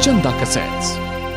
चंदा cassettes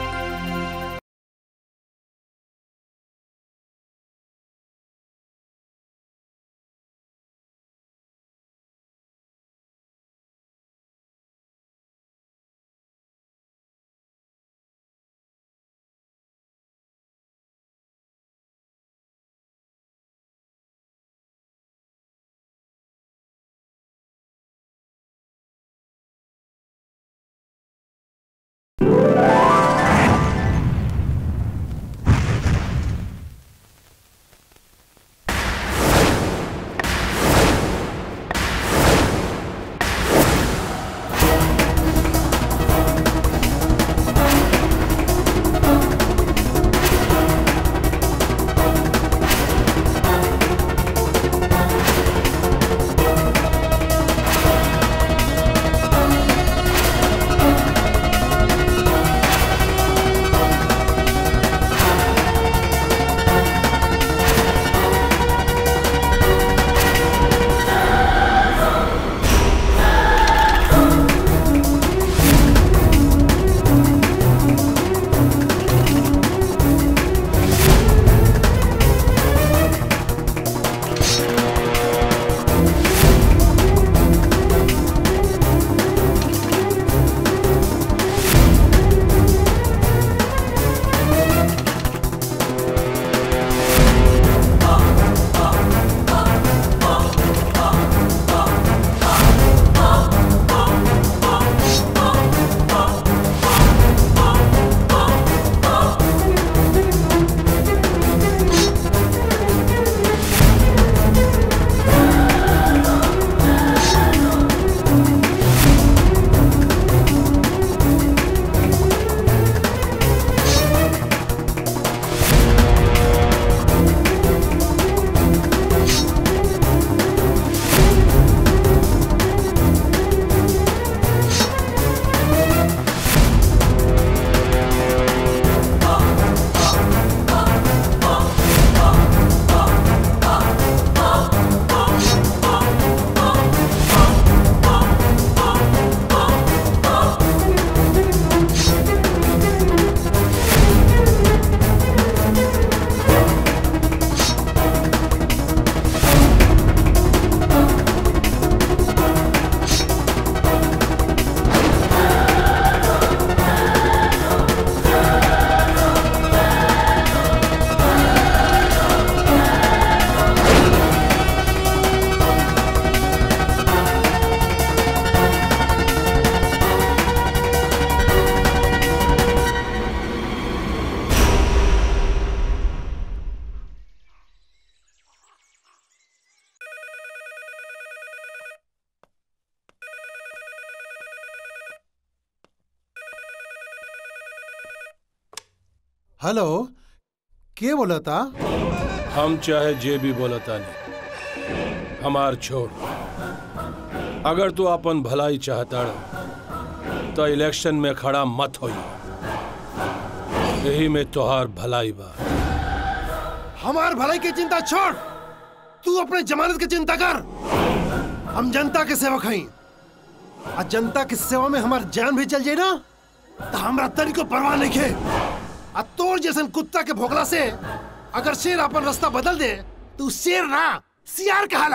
hello के बोला था हम चाहे जे भी बोलता नहीं हमार छोड़ अगर तू अपन भलाई चाहता रह, तो इलेक्शन में खड़ा मत होई यही में तोहार भलाई बा हमार भलाई की चिंता छोड़ तू अपने जमानत की चिंता कर हम जनता के सेवक हई आ जनता की सेवा में हमार जान भी चल जाए ना तो हमरा तनी को परवाह नहीं खे आ तोर जैसन कुत्ता के भोगला से अगर शेर अपन रास्ता बदल दे तो उ शेर ना सियार कहाला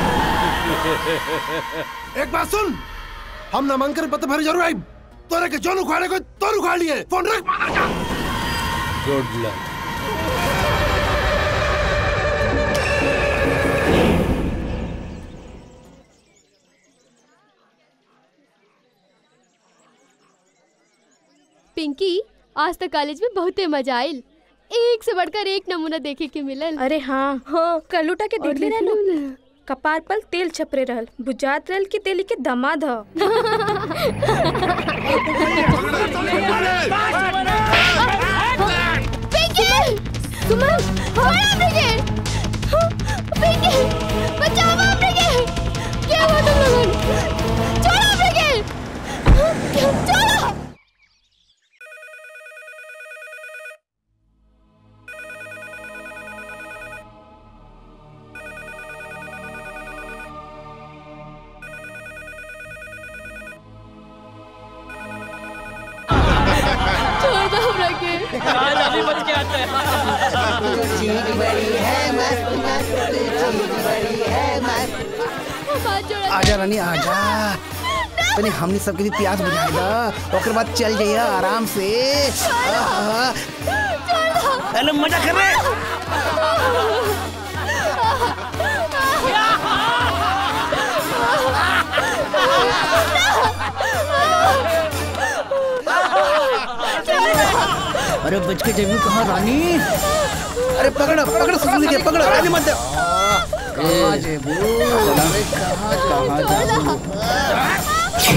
एक बात सुन हम नामांकन पत्र भरे जरूर आई तोरे के जोन उखाड़े को तोर उखाड़ लिए फोन रख मादर का गुड लक पिंकी आज तक कॉलेज में बहुते मजा आयल एक से बढ़कर एक नमूना देखे के मिलल अरे हाँ हाँ कलूटा के देखले रहलू कपार पर तेल छपरे रहल बुझात रहल कि तेली के दमाद ह पिंकी सुमन छोड़ो ब्रिगेड पिंकी बचाओ ब्रिगेड क्या हुआ तुम लोगों छोड़ो ब्रिगेड छोड़ो हमार जोड़ा आजा रानी आजा तनी हमने सबके भी प्यास बुझाई दा ओकर बाद चल जाइए आराम से आहा। अरे मजा कर रहे अरे बच के जेबू कहाँ रानी अरे पकड़ो पकड़ो सुन के पकड़ो रानी मत दे कहाँ जेबू अरे कहाँ कहाँ जेबू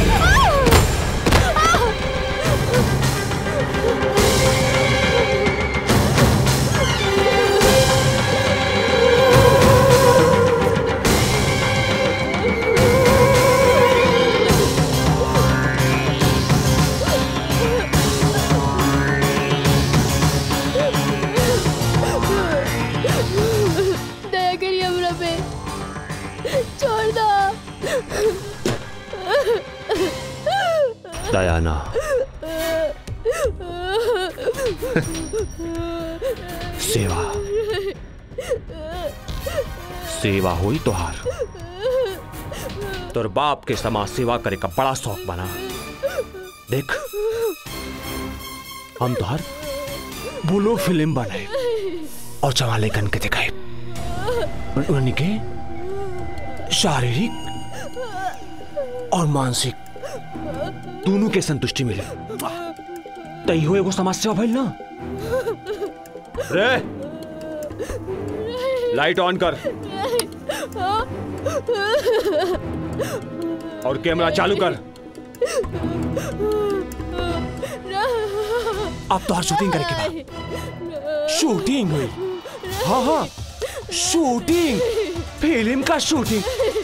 दया करिए हमरा पे छोड़ दो दयाना सेवा सेवा हुई तोहार तोर बाप के समाज सेवा करे का बड़ा शौक बना देख हम तोहर बोलो फिल्म बनाए और चवाले कन के दिखाए उन्हीं के शारीरिक और मानसिक दोनों के संतुष्टि मिले तई हो एगो समाज सेवा भइल ना रे लाइट ऑन कर और कैमरा चालू कर अब तो हर शूटिंग करे के बाद शूटिंग हुई हाँ हाँ शूटिंग फिल्म का शूटिंग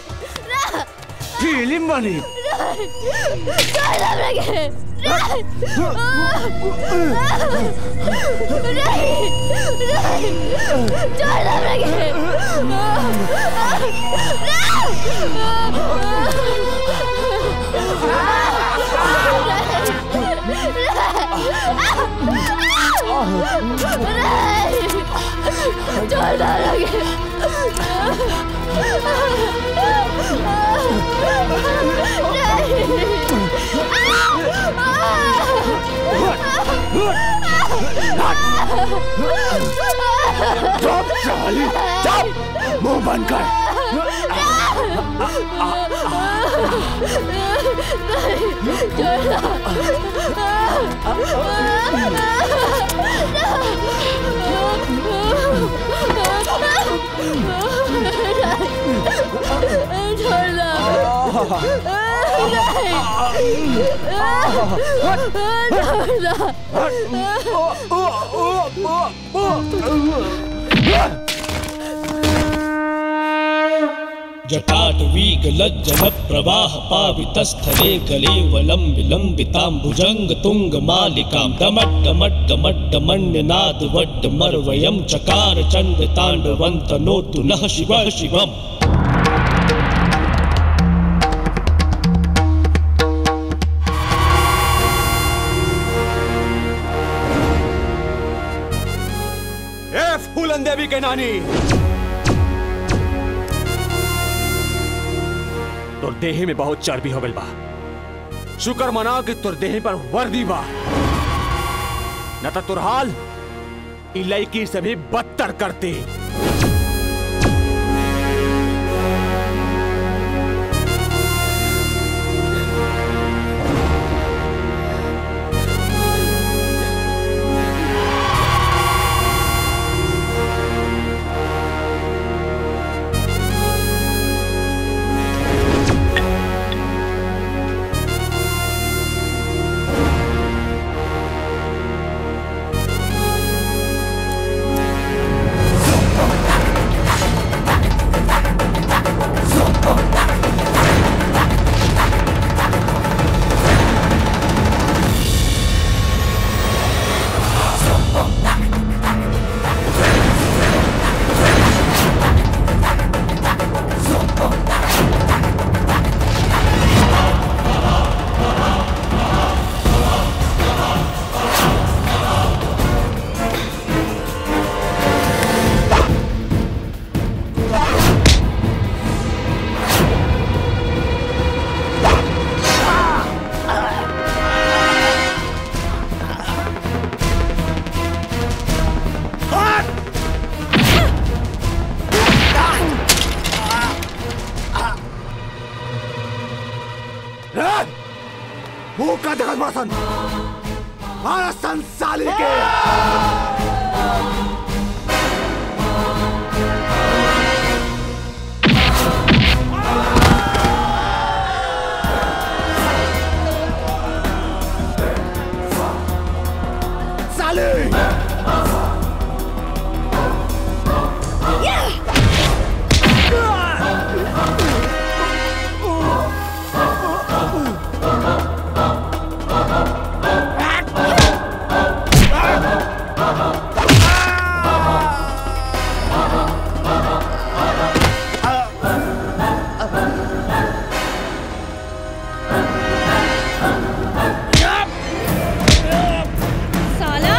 फिल्म बनी चुप साली चुप मुंह बंद कर जटाटवीगलज्जलप्रवाह पावितस्थले गले वलं विलम्बिताम्बुजङ्ग तुङ्गमालिकां डमड्डमड्डमड्डमण्यनादवड्डमर्वयं चकार चण्डताण्डवन्तनोतु नः शिवः शिवम् ए फूलन देवी के नानी तोर देह में बहुत चर्बी हो गइल बा शुक्र मना कि तोर देह पर वर्दी बा न तो तोर हाल ई लड़की से भी बदतर करती Hey! सन मारा सन साली के साली साला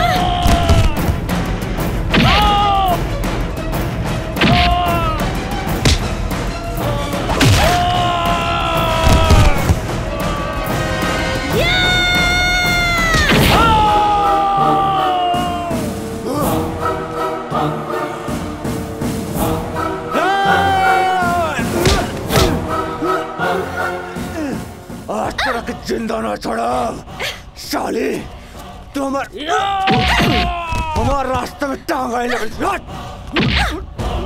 आज तक जिंदा ना छोड़ा साली तू हमार हमार रास्ते में टांग आए लगे हट!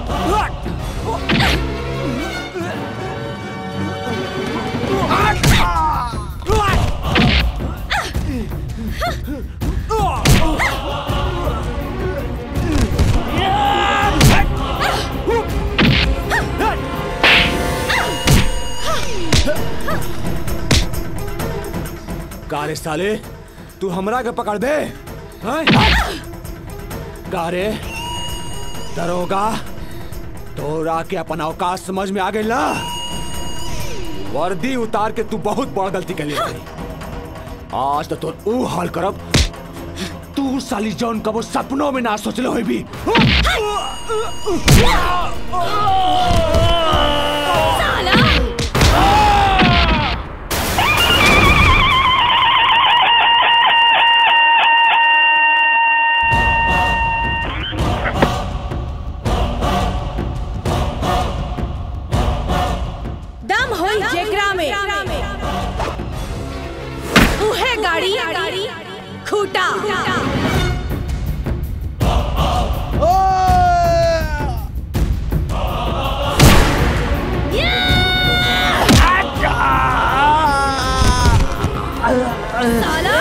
कारे साले तू हमरा के पकड़ दे हैं? कारे दरोगा तोरा के अपन औकात समझ में आ गई ना वर्दी उतार के तू बहुत बड़ा गलती कर ली आज तो तोर ऊ हाल करब तू साली जौन कबो सपनों में ना सोचले होई भी दम होई जेकरा में उहे गाड़ी खूटा साला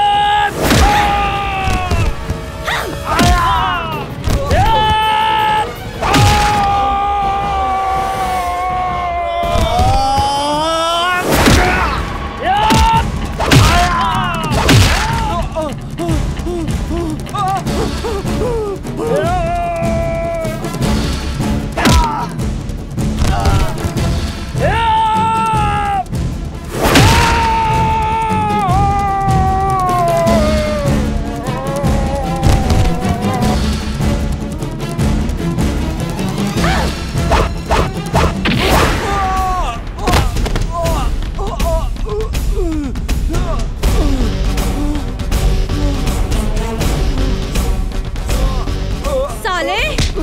साले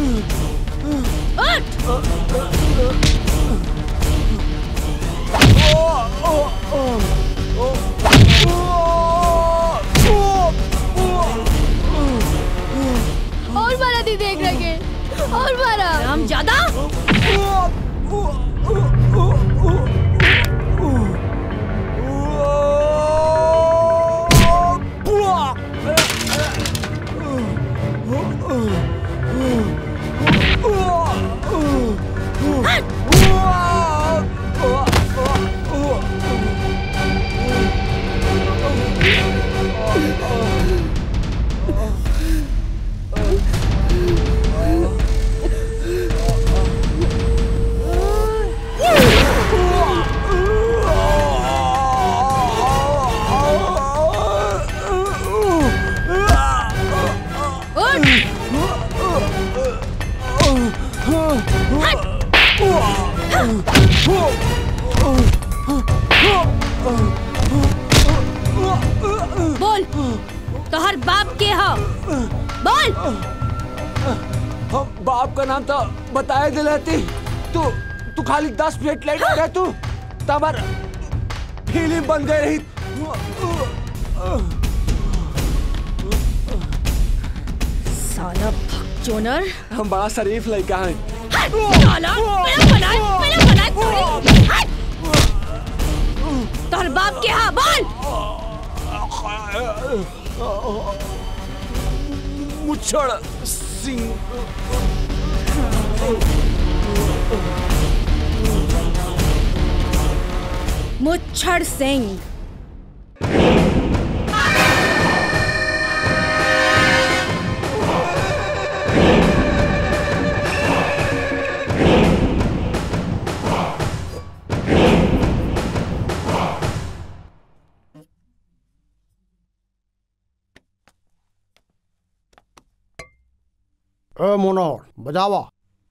उठ और मारा दी देख रखे और मारा हम ज्यादा बोल तोहर बाप के हो बोल हम बाप का नाम तो बताए दिल रहती तू तू खाली दस मिनट लेट हो गया तू तबर फिल्म बन गई रही साला भगचोनर हम बड़ा शरीफ लड़का हैं साला मेरा बनाए मेरा बनाए तोरी हट! तोहर बाप के हाँ बोल मुच्छड़ सिंह मुच्छड़ सिंह ए मोनोर बजावा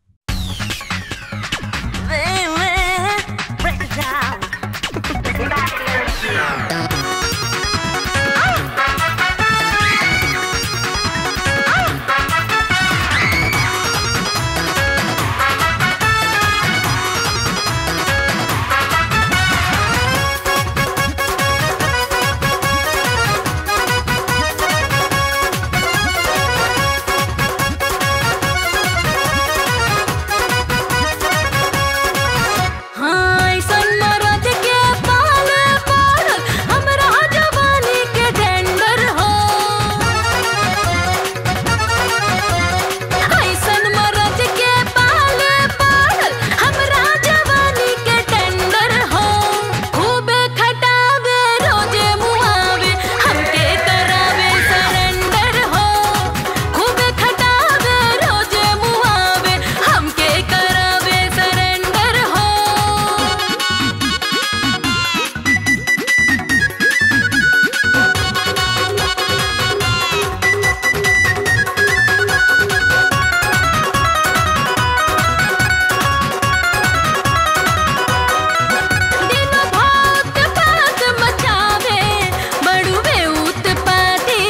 हाँ ऐसन मरद के पाल पाल हमरा जवानी के टेंडर हो ऐसन मरद के पाल पाल हमरा जवानी के टेंडर हो खूबे खटावे रोजे मुआवे हमके करावे सरेंडर हो खूबे खटावे रोजे मुआवे हमके करावे सरेंडर हो दिन भात पात मचावे बड़ुवे उत्पाती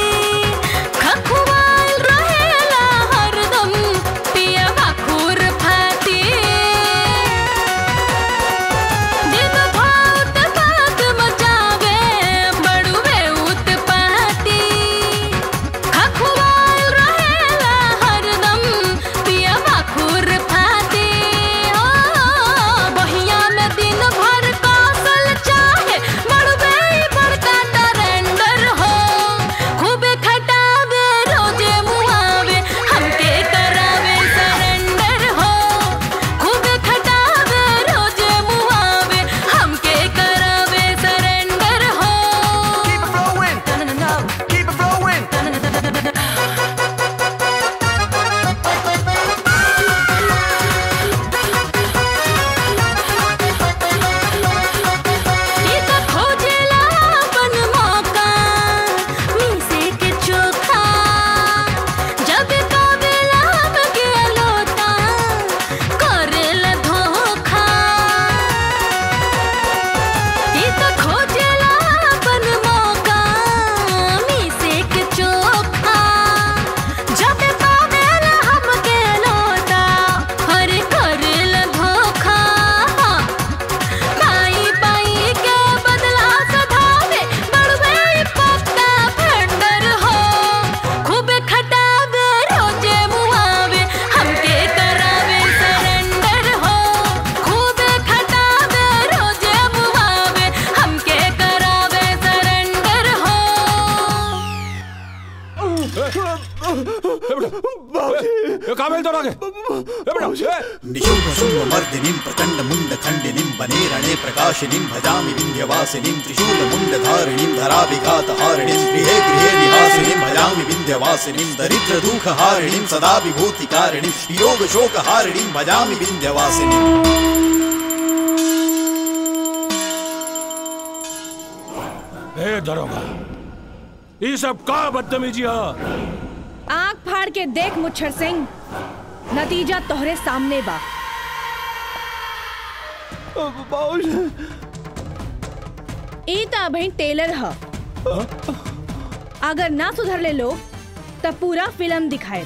खखुआल रहेला हरदम पियवा खुर फाती दिन भात पात मचावे बड़ुवे उत्पाती खखुआल रहेला हरदम पियवा खुर फाती ओ बहिया में दिन भर कौशल चाहे बड़ुवे बड़का टरेंडर हो खूबे खटावे रोजे मुआवे हमके करावे सरेंडर हो खूबे खटावे रोजे मुआवे हमके करावे सरेंडर हो ई त खोजेला अपन मौका मीसे के चोखा जब पावेला हमके लोटा करेला धोखा ई त खोजेला अपन मौका मीसे के चोखा जब पावेला हमके लोटा हर करेला धोखा पाई पाई के बदला सधावे बड़वे पक्का फंडर हो खूब खटावे रोजे मुआवे हमके करावे सरेंडर हो खूब खटावे रोजे मुआवे हमके करावे सरेंडर हो ये काबिल तो आगे ए बेटा ए निशुम्भशुम्भमर्दिनीं प्रचण्डमुण्डखण्डिनीं वने रणे प्रकाशिनीं भजामि विन्ध्यवासिनीं त्रिशूलमुण्डधारिणीं धराभिघातहारिणीं गृहे गृहे निवासिनीं भजामि विन्ध्यवासिनीं दरिद्रदुःखहारिणीं सदा विभूतिकारिणीं वियोगशोकहारिणीं भजामि विन्ध्यवासिनीम् ए दरोगा ये सब का बदतमीजी है आंख फाड़ के देख मुच्छर सिंह नतीजा तोहरे सामने बा ई त अभी टेलर ह अगर ना सुधर ले लोग तब पूरा फिल्म दिखाए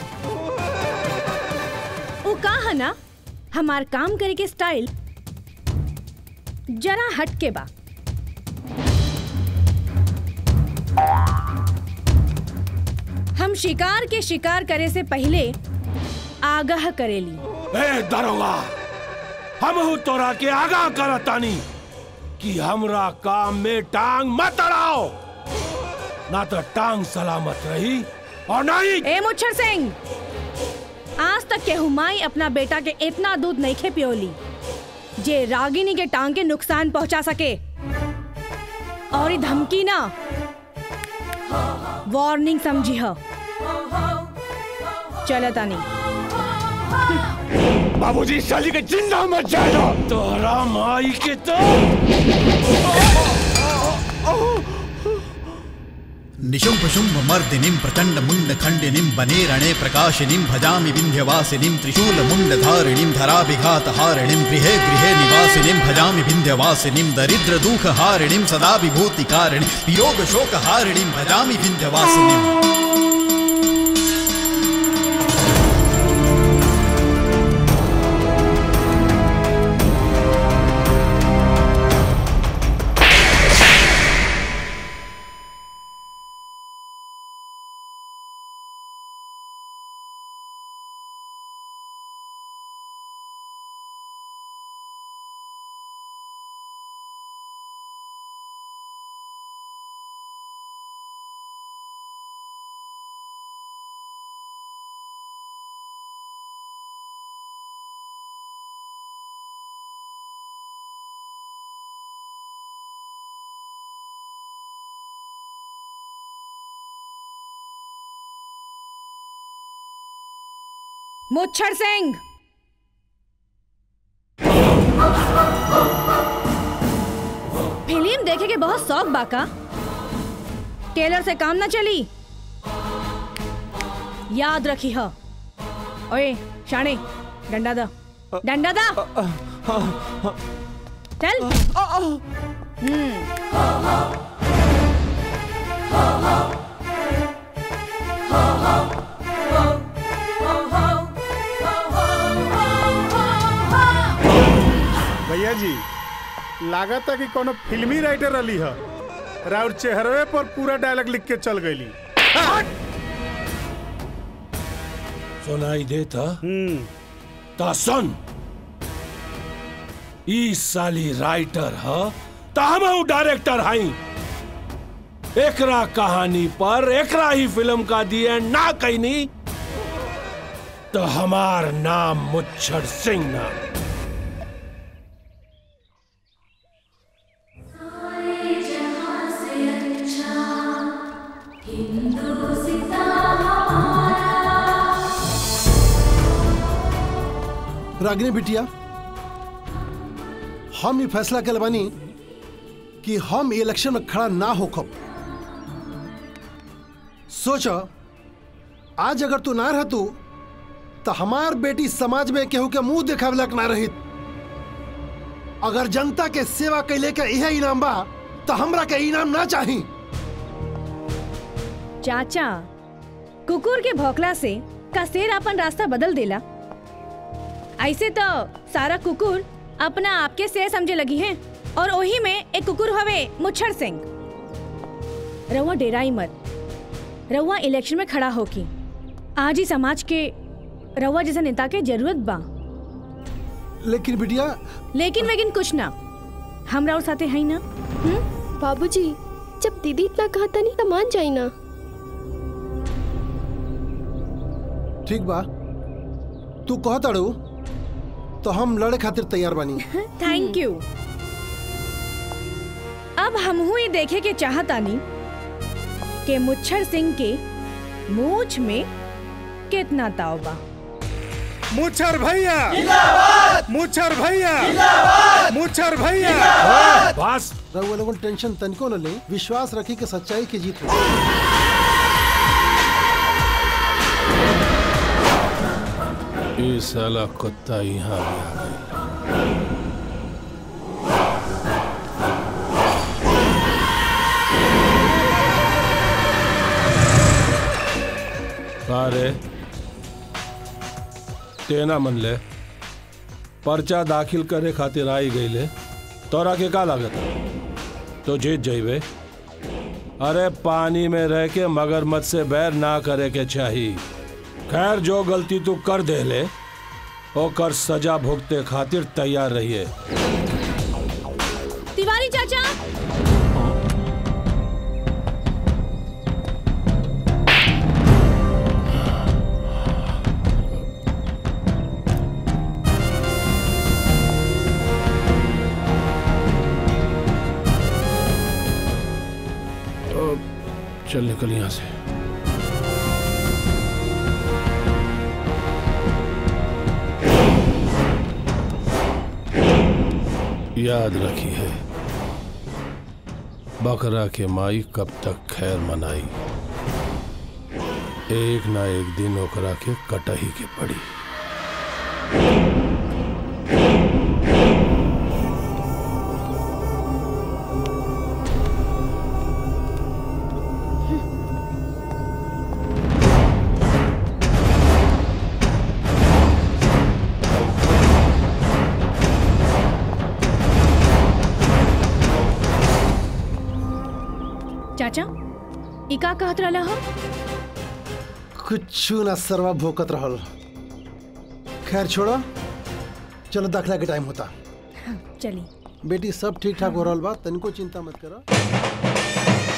वो का है ना हमार काम करे के स्टाइल जरा हट के बा हम शिकार के शिकार करे से पहले आगाह करेली ए दरोगा हम हूँ तोरा के आगाह करतानी कि हमरा काम में टांग मत अड़ाओ ना तो टांग सलामत रही और नहीं ए मुच्छर सिंह आज तक के हुमाई अपना बेटा के इतना दूध नहीं खे पियोली जे रागिनी के टांग के नुकसान पहुंचा सके और ये धमकी ना वार्निंग समझी हो चलो तानी बाबूजी साली के जिंदा मत जाएगा तोरा माई के तो निशुम्भ शुम्भ मर्दिनीं प्रचण्ड मुण्ड खण्डिनीं वने रणे प्रकाशिनीं भजामि विन्ध्यवासिनीं त्रिशूल मुण्डधारिणीं धराभिघातहारिणीं गृहे गृहे निवासिनीं भजामि विन्ध्यवासिनीं दरिद्र दुःखहारिणीं सदा विभूतिकारिणीं वियोग शोकहारिणीं भजामि विन्ध्यवासिनीम् मुच्छर सिंह फिल्म देखे के बहुत शौक बाका टेलर से काम ना चली याद रखी हो ओए शाने डंडा दा डंडा दा चल हम्म भैया जी लागत है कि कोनो फिल्मी राइटर रही है राउर चेहरवे पर पूरा डायलॉग लिख के चल गई सुनाई देता ता सुन ई साली राइटर ह ता हम डायरेक्टर हई एकरा कहानी पर एकरा ही फिल्म का दिए ना कहनी तो हमार नाम मुच्छर सिंह ना रागिनी बिटिया हम ये फैसला कर बानी कि हम इलेक्शन में खड़ा ना होखब सोच आज अगर तू ना रहतू तो हमार बेटी समाज में केहू के मुंह देखावे लायक ना रही अगर जनता के सेवा कैले के यह इनाम बा तो हमरा के इनाम ना चाही चाचा कुकुर के भौकला से का शेर अपन रास्ता बदल देला ऐसे तो सारा कुकुर अपना आपके शेर समझे लगी हैं और वही में एक कुकुर हवे मुच्छर सिंह रउआ डेराई मत रउआ इलेक्शन में खड़ा होकी आज ही समाज के रउआ जैसा नेता के जरूरत बा लेकिन बिटिया लेकिन वेकिन कुछ ना हम राउर साथे है ना बाबूजी जब दीदी इतना कहता नहीं तो मान जाई ना ठीक बा तू कहत अड़ू तो हम लड़े खातिर तैयार बानी थैंक यू अब हमहू ही देखे के चाहतानी के मुच्छर सिंह के मूछ में कितना ताव बा मुच्छर भैया मुच्छर भैया मुच्छर भैया बस रउआ लोगन टेंशन तनिको न ले विश्वास रखी के सच्चाई की जीत हो ये साला कुत्ता यहाँ भी आ गई अरे तेना मन ले पर्चा दाखिल करे खातिर आई गई ले तोरा के का लागत तो जीत जाइबे अरे पानी में रह के मगरमच्छ से बैर ना करे के चाहिए खैर जो गलती तू कर दे ले ओकर सजा भुगते खातिर तैयार रहिए तिवारी चाचा चल निकल यहाँ से याद रखिए बकरा के माई कब तक खैर मनाई एक ना एक दिन ओकरा के कटही के पड़ी चाचा ई का कहत रहला हो कुछ ना सरवा भोकत रहल खैर छोड़ो चलो दाखला के टाइम होता चली बेटी सब ठीक ठाक हो रहल बा तनिको चिंता मत करो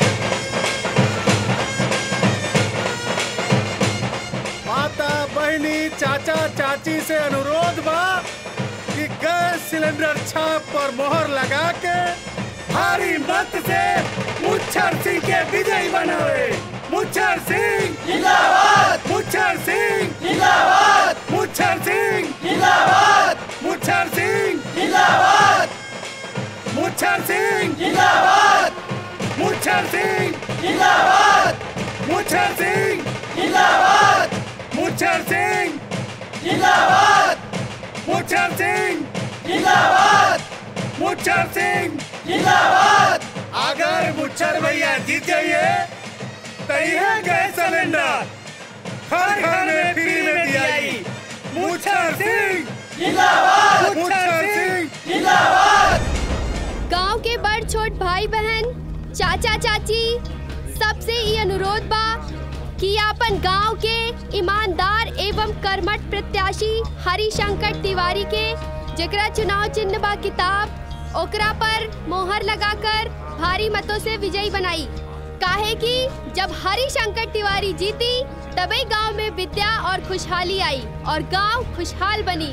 माता बहनी चाचा चाची से अनुरोध बा कि गैस सिलेंडर छाप पर मोहर लगा के भारी मत से मुच्छर सिंह के विजयी बनावे मुच्छर सिंह जिंदाबाद मुच्छर सिंह जिंदाबाद मुच्छर सिंह जिंदाबाद मुच्छर सिंह जिंदाबाद मुच्छर सिंह जिंदाबाद मुच्छर सिंह जिंदाबाद मुच्छर सिंह जिंदाबाद मुच्छर सिंह जिंदाबाद मुच्छर सिंह जिंदाबाद मुच्छर सिंह जिंदाबाद अगर मुच्छर भैया जीत जाइए तो यह गैस सिलेंडर हर घर में फ्री में दियाई मुच्छर सिंह जिंदाबाद मुच्छर सिंह जिंदाबाद गांव के बड़ छोट भाई बहन चाचा चाची सबसे ये अनुरोध बा कि अपन गांव के ईमानदार एवं कर्मठ प्रत्याशी हरिशंकर तिवारी के जेकरा चुनाव चिन्ह बा किताब ओकरा पर मोहर लगाकर भारी मतों से विजयी बनाई काहे कि जब हरिशंकर तिवारी जीती तभी गांव में विद्या और खुशहाली आई और गांव खुशहाल बनी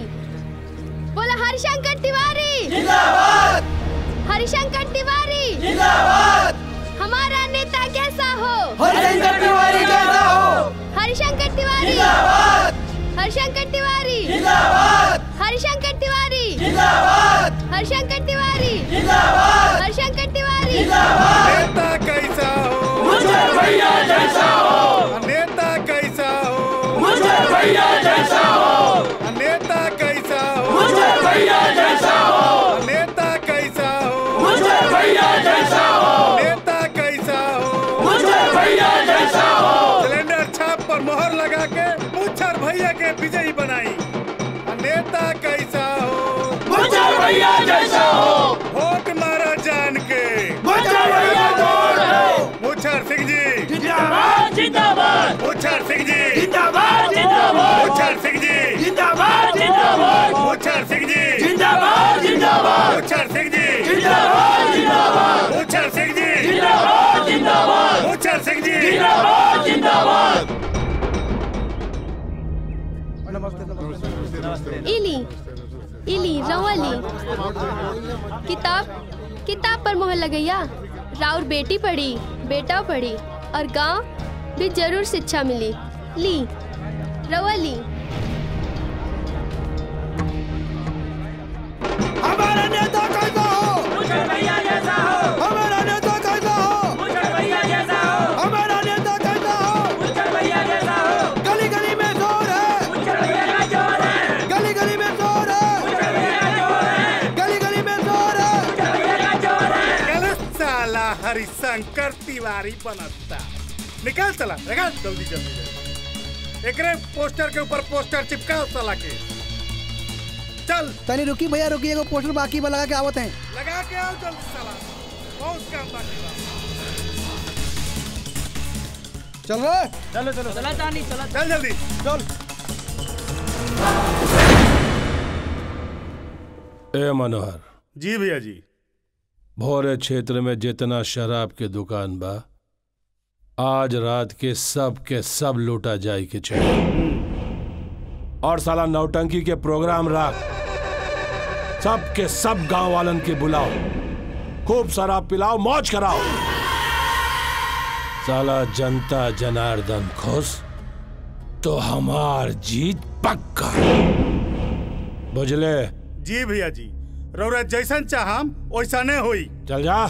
बोला हरिशंकर तिवारी जिंदाबाद हरिशंकर तिवारी जिंदाबाद हमारा नेता कैसा हो हरिशंकर तिवारी कैसा हो हरिशंकर तिवारी जिंदाबाद हरिशंकर तिवारी जिंदाबाद हरिशंकर तिवारी जिंदाबाद हरिशंकर तिवारी जिंदाबाद हरिशंकर तिवारी नेता कैसा हो मुझे भैया जैसा हो नेता कैसा हो मुझे भैया जैसा हो नेता कैसा हो मुझे भैया जैसा हो नेता कैसा हो मुझे भैया जैसा हो नेता कैसा हो मुझे भैया जैसा हो सिलेंडर छाप पर मोहर लगा के मुच्छर भैया के विजयी बनाई नेता कैसा हो मुझे भैया जैसा हो वोट मारा जान के मुझे भैया वोट दो मुच्छर सिंह जी जिंदाबाद जिंदाबाद मुच्छर सिंह जी जिंदाबाद जिंदाबाद मुच्छर सिंह जी जिंदाबाद जिंदाबाद मुच्छर सिंह जी जिंदाबाद जिंदाबाद मुच्छर सिंह जी जिंदाबाद जिंदाबाद मुच्छर सिंह जी जिंदाबाद जिंदाबाद मुच्छर सिंह जी जिंदाबाद जिंदाबाद इली इली रवली किताब किताब पर मोहर लगैया राउर बेटी पढ़ी बेटा पढ़ी और गांव भी जरूर शिक्षा मिली ली रवली हमारा नेता कैसा हो मुझे भैया जैसा हो हमारा नेता कैसा हो मुझे भैया जैसा हो हमारा नेता कैसा हो मुझे भैया जैसा हो गली गली में जोर है मुझे भैया का जोर है गली गली में जोर है मुझे भैया का जोर है गली गली में जोर है मुझे भैया का जोर है गलत साला हरिशंकर तिवारी बनता निकाल चला निकाल जल्दी जल्दी एकरे पोस्टर के ऊपर पोस्टर चिपकाओ साला के चल तनी रुकी भैया रुकी एगो पोस्टर बाकी बा लगा के आवत हैं लगा के आओ जल्दी साला बहुत काम बाकी बा चल रहा चलो चलो चला चांदी चला चल जल्दी चल ए मनोहर जी भैया जी भोरे क्षेत्र में जितना शराब के दुकान बा आज रात के सब के सब लूटा जाए के चाहिए और साला नौटंकी के प्रोग्राम रख सब के सब गांव वालन के बुलाओ खूब शराब पिलाओ मौज कराओ साला जनता जनार्दन खुश तो हमार जीत पक्का बुझले जी भैया जी रौरा जैसन चाहम वैसा नहीं होई चल जा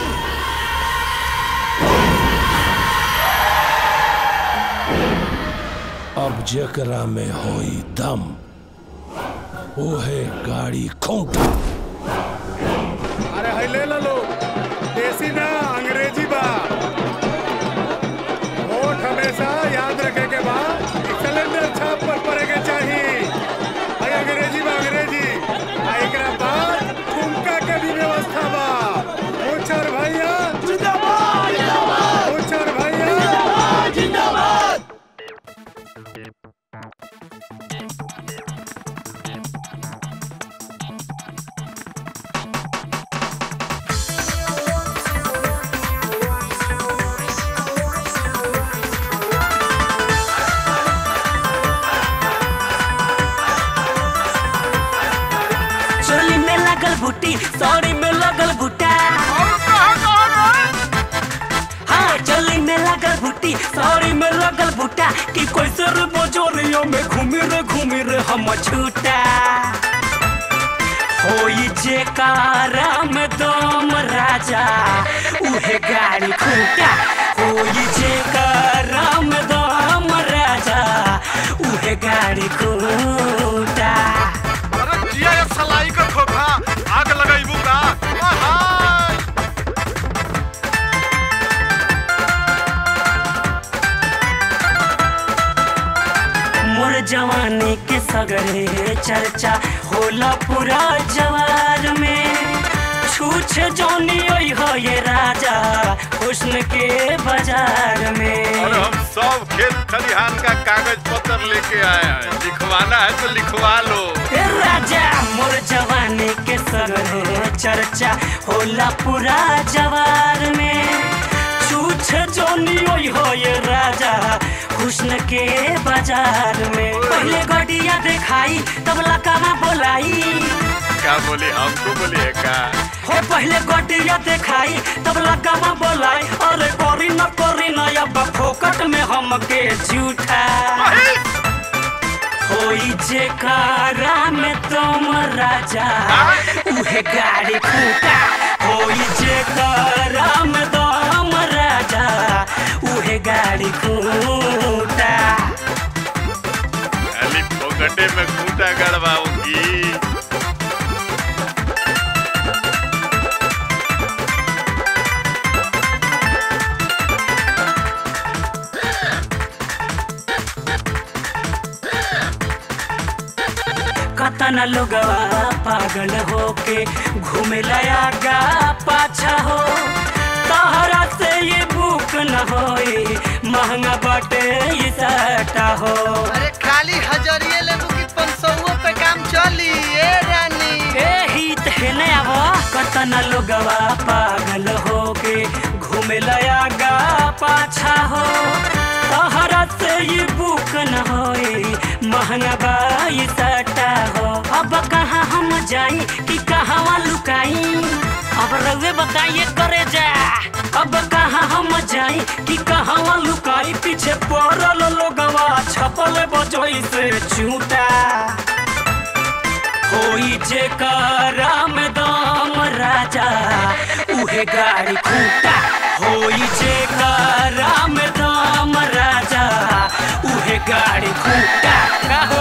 अब जेकरा में होई दम ओहे गाड़ी खूंटा अरे है ले लो देसी ना अंग्रेजी बा वोट हमेशा याद रखे के बा सिलेंडर छाप पर पड़े के चाहिए है अंग्रेजी बा अंग्रेजी आ एकरा बाद ठुमका के भी व्यवस्था बा मुचर भैया जिंदाबाद जिंदाबाद मुचर भैया जिंदाबाद जिंदाबाद चोली में लगल बूटी सौरी में लगल बूटा हाँ चोली में लगल बूटी सौरी में लगल बूटा कि कोई सर बजोरियों में घूमी रे घूमी रे हम छूटा होई जे कारा में दम राजा उहे गाड़ी खूटा होई जे कारा में दम राजा उहे गाड़ी खूटा अरे जिया ये सलाई का खोखा आग लगाइबू का आहाय मोर जवानी के सगरे चर्चा होला पूरा जवार में छूछ जोनी ओई हो ये राजा हुस्न के बाजार में और हम सब खेत खलिहान का कागज पत्र लेके आए हैं लिखवाना है तो लिखवा लो ए राजा मोर जवानी के सगरे चर्चा होला पूरा जवार में छूछ जोनी ओई हो ये राजा हुस्न के बाजार में पहले गडिया दिखाई तब लकामा बोलाई क्या बोली हमको बोलिए का हो पहले गडिया दिखाई तब लकामा बोलाई अरे करी न करी न अब फोकट में हमके झूठा होई जे कारा में तुम राजा उहे गाड़ी खूटा होई जे कारा में तुम राजा उहे गाड़ी खूटा खाली फोकटे में खूंटा गड़वाऊंगी कतन लोगवा पागल होके घूमे लयागा पाछा हो तहरा से ये बुक न होई महंगा बाटे ये सटा हो अरे खाली हजरिए लेबू की पंसौओ पे काम चली ए रानी ए हित हेने आवो कतन लोगवा पागल होके घूमे लयागा पाछा हो तहरा से ये बुक न होई महंगा बाई सटा हो अब कहाँ हम जाई कि कहाँ लुकाई अब रउए बताइए करे जा अब कहाँ हम जाई कि कहाँ लुकाई पीछे पड़ल लोगवा छपल बजोई से झूठा होई जे कारा में दाम राजा उहे गाड़ी खूटा होई जे कारा में दाम राजा उहे गाड़ी खूटा का हो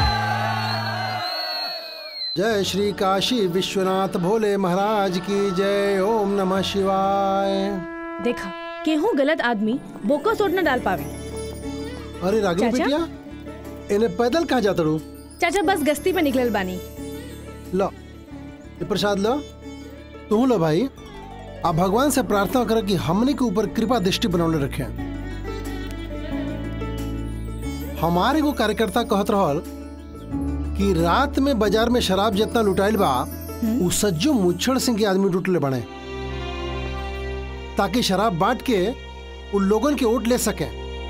जय श्री काशी विश्वनाथ भोले महाराज की जय ओम नमः शिवाय देखा केहू गलत आदमी बोको सोट न डाल पावे अरे रागिनी चाचा? बिटिया इन्हें पैदल कहाँ जाता रू चाचा बस गश्ती पे निकलल बानी लो ये प्रसाद लो तू लो भाई आप भगवान से प्रार्थना कर कि हमने के ऊपर कृपा दृष्टि बनौले रखे हमारे को कार्यकर्ता कहत रहल कि रात में बाजार में शराब जितना लुटाइल बा उ सज्जो मुच्छड़ सिंह के आदमी लुटले बने ताकि शराब बांट के उन लोगन के वोट ले सके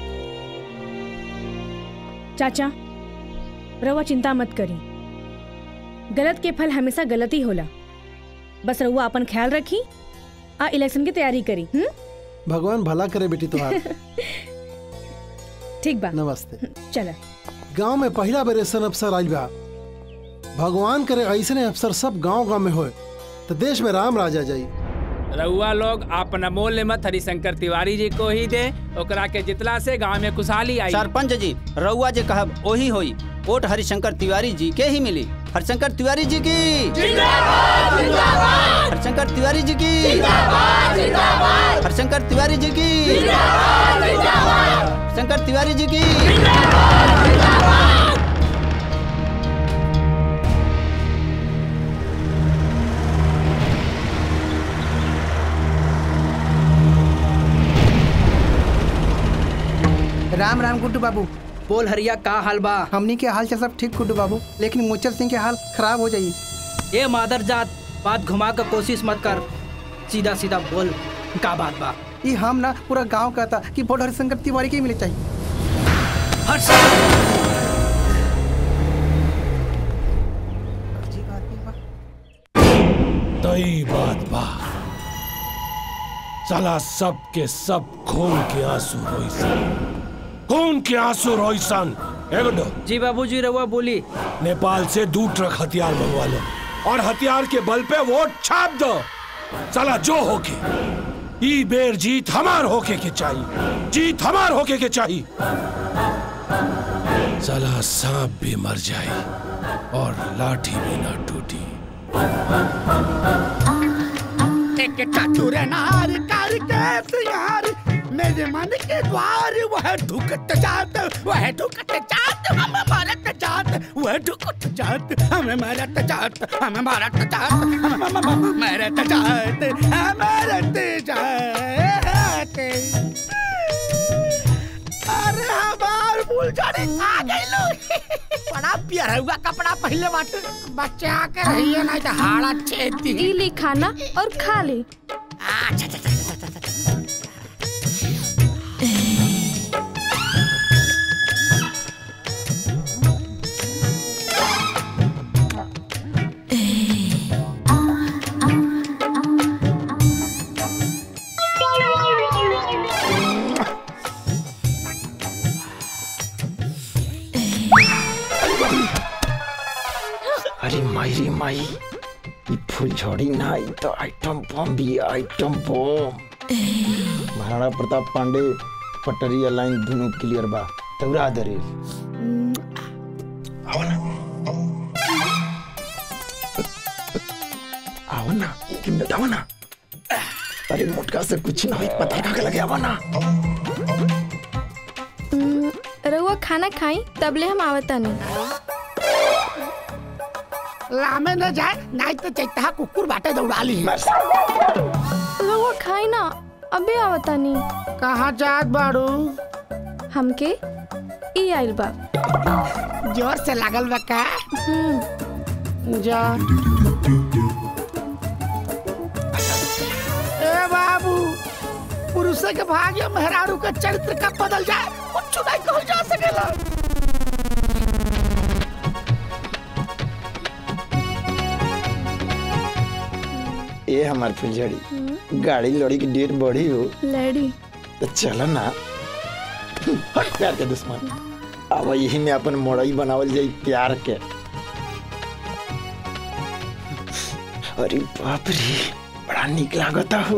चाचा रउआ चिंता मत करी गलत के फल हमेशा गलत ही होला बस रउआ अपन ख्याल रखी आ इलेक्शन की तैयारी करी हम्म भगवान भला करे बेटी तुम्हार ठीक बा नमस्ते चला गांव में पहला बेर ऐसा अफसर आइल बा भगवान करे ऐसने अफसर सब गांव गांव में होए तो देश में राम राजा जाई रउआ लोग अपन अमूल्य मत हरिशंकर तिवारी जी को ही दे ओकरा के जितला से गांव में खुशहाली आई सरपंच जी रउआ जे कहब ओही होई वोट हरिशंकर तिवारी जी के ही मिली हरिशंकर तिवारी जी की हरिशंकर तिवारी जी की हरिशंकर तिवारी जी की हरिशंकर तिवारी जी की राम राम गुड्डू बाबू बोल हरिया का हाल बा हमनी के हाल चाल सब ठीक गुड्डू बाबू लेकिन मुचर सिंह के हाल खराब हो जाई ए मादर जात बात घुमा कर कोशिश मत कर सीधा सीधा बोल का बात बा ये हम ना पूरा गांव कहता कि वोट हरिशंकर तिवारी के ही मिले चाहिए तई बात बा साला सब के सब खून के आंसू रोइसन खून के आंसू रोइसन एगो जी बाबूजी रहुआ बोली नेपाल से दू ट्रक हथियार मंगवा लो और हथियार के बल पे वोट छाप दो साला जो होके ई बेर जीत हमार होके के चाहिए जीत हमार होके के चाहिए साला सांप भी मर जाए और लाठी भी ना टूटी एक चतुर नार कर के सियार मेरे मन के द्वार वह ढुकत जात वह ढुकत जात हम मरत जात वह ढुकत जात हम मरत जात हम मरत जात हम मरत जात हम मरत जात अरे हमार फुलझड़ी आ गइलो बड़ा प्यारा हुआ कपड़ा पहले बाटे बच्चा के रहिए नहीं तो हाड़ा छेद दी ई ली खाना और खा ली अच्छा अच्छा अच्छा अच्छा अच्छा अरे माई रे माई ये फुलझड़ी ना ई तो आइटम बम भी है, आइटम बम महाराणा प्रताप पांडे पटरिया लाइन दोनों क्लियर बा तौरा दरे आओ ना आओ ना कि बताओ ना अरे मोटका से कुछ ना होई पता का लगे आओ ना हम्म, रउआ खाना खाई तबले हम आवता नहीं लामे न जाए नहीं तो चैता कुकुर बाटे दौड़ा ली रउआ खाई ना अबे आवता नहीं कहाँ जात बाड़ू हमके ई आइल बा जोर से लागल बा का जा ए बाबू पुरुष के भाग्य मेहरारू का चरित्र का बदल जाए कुछ नहीं कहल जा सकेला ये हमार फुलझड़ी गाड़ी लड़ी की डेट बढ़ी हो लड़ी तो चलो ना हट प्यार के दुश्मन अब यही में अपन मोड़ई बनावल जाई प्यार के अरे बाप रे बड़ा निक लागता हो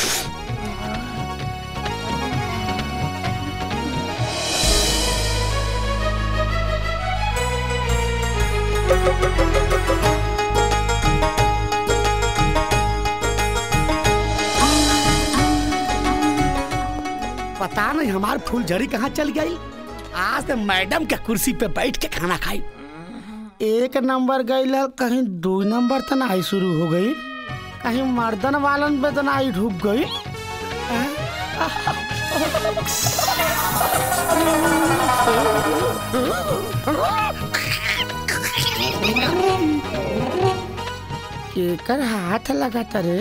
पता नहीं हमार फूलझड़ी कहाँ चल गई आज तो मैडम के कुर्सी पे बैठ के खाना खाई एक नंबर गई कहीं दो नंबर तो नहीं शुरू हो गई कहीं मर्दन वालन पे तो नहीं ढुक गई केकर हाथ लगाता रे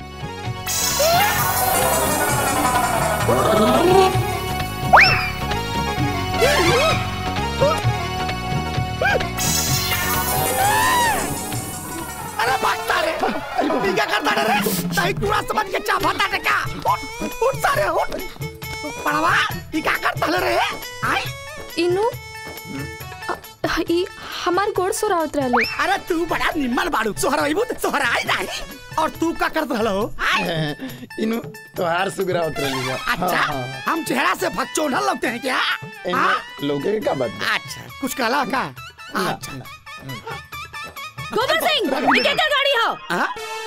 अरे भागता रे ये क्या करता रे ताई कूड़ा समझ के चाफाता रे क्या उठ उठ सारे उठ पड़वा ये क्या करता रे आई इनु अ- ई हमार गोड़ सुरावत रहले अरे तू बड़ा निम्मल बाड़ू सोहरा इबू सोहरा आई नहीं और तू का करत रहलो इनु तोहार सुगरा उतर लिया अच्छा हम चेहरा से फक्चोनल लगते हैं क्या हाँ? लोगे का बात अच्छा कुछ कहला का अच्छा गोबर सिंह ये क्या गाड़ी हो हाँ?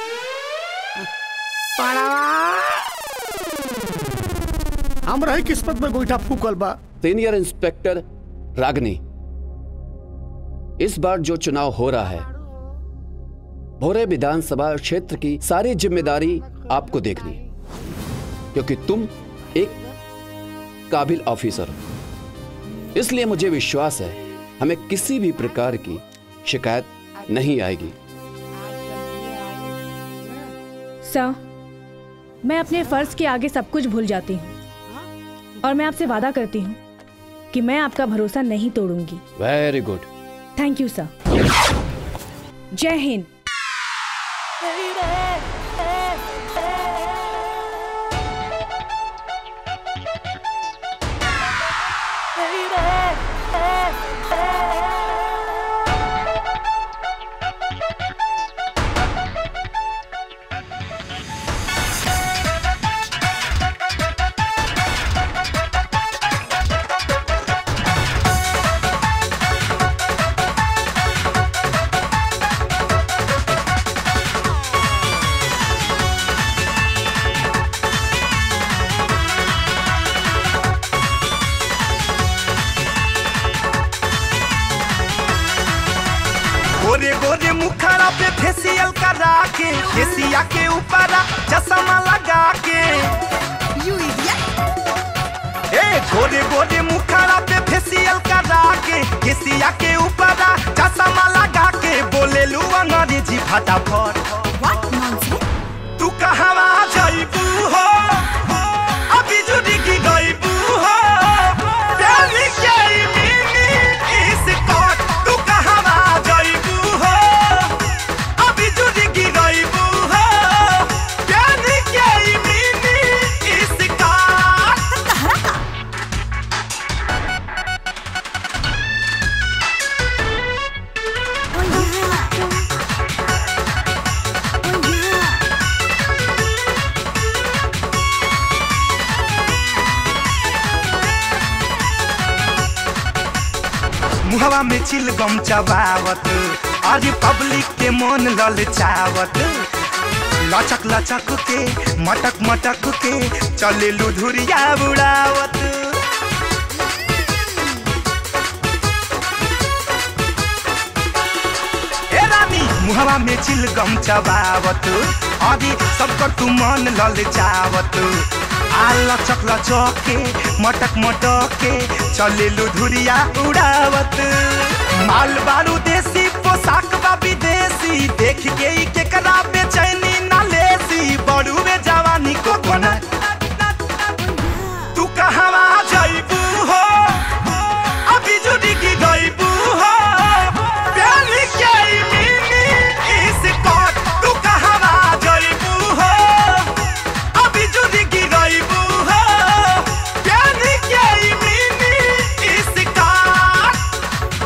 हम रही किस्मत में गोईठा फूकल बा सीनियर इंस्पेक्टर रागनी इस बार जो चुनाव हो रहा है भोरे विधानसभा क्षेत्र की सारी जिम्मेदारी आपको देखनी है क्योंकि तुम एक काबिल ऑफिसर हो इसलिए मुझे विश्वास है हमें किसी भी प्रकार की शिकायत नहीं आएगी सर मैं अपने फर्ज के आगे सब कुछ भूल जाती हूँ और मैं आपसे वादा करती हूँ कि मैं आपका भरोसा नहीं तोड़ूंगी very good thank you sir जय हिंद गोरे गोरे मुखड़ा पे फेसियल करा के फेसिया के ऊपर चश्मा लगा के यू ए गोरे गोरे मुखड़ा पे फेसियल करा के फेसिया के ऊपर चश्मा लगा के बोले लू अंग्रेजी फटाफट तू कहवा जाइबू हो अभी जुड़ी की गइबू हो Tell me, carry me, me, is it God? तू कहवा जाइबू हो अभी जुड़ी की गइबू हो Tell me, carry me, me, is it God? मुहवा में चिल गम चबावत आज पब्लिक के मन ललचावत लचक लचक के मटक मटक के चले लुधुरिया बुड़ावत ए रानी मुहवा में चिल गम चबावत अभी सबकर तू मन ललचावत आ लचक लचक के मटक मटक के चले लुधुरिया उड़ावत माल बारू देसी पोशाक बा विदेशी देख के ही केकरा बेचैनी ना लेसी बड़ू में जवानी को कोना तू कहवा जाइबू हो अभी जुड़ी की गइबू हो प्यार के मिनी इस कोट तू कहवा जाइबू हो अभी जुड़ी की गइबू हो प्यार के मिनी इस कोट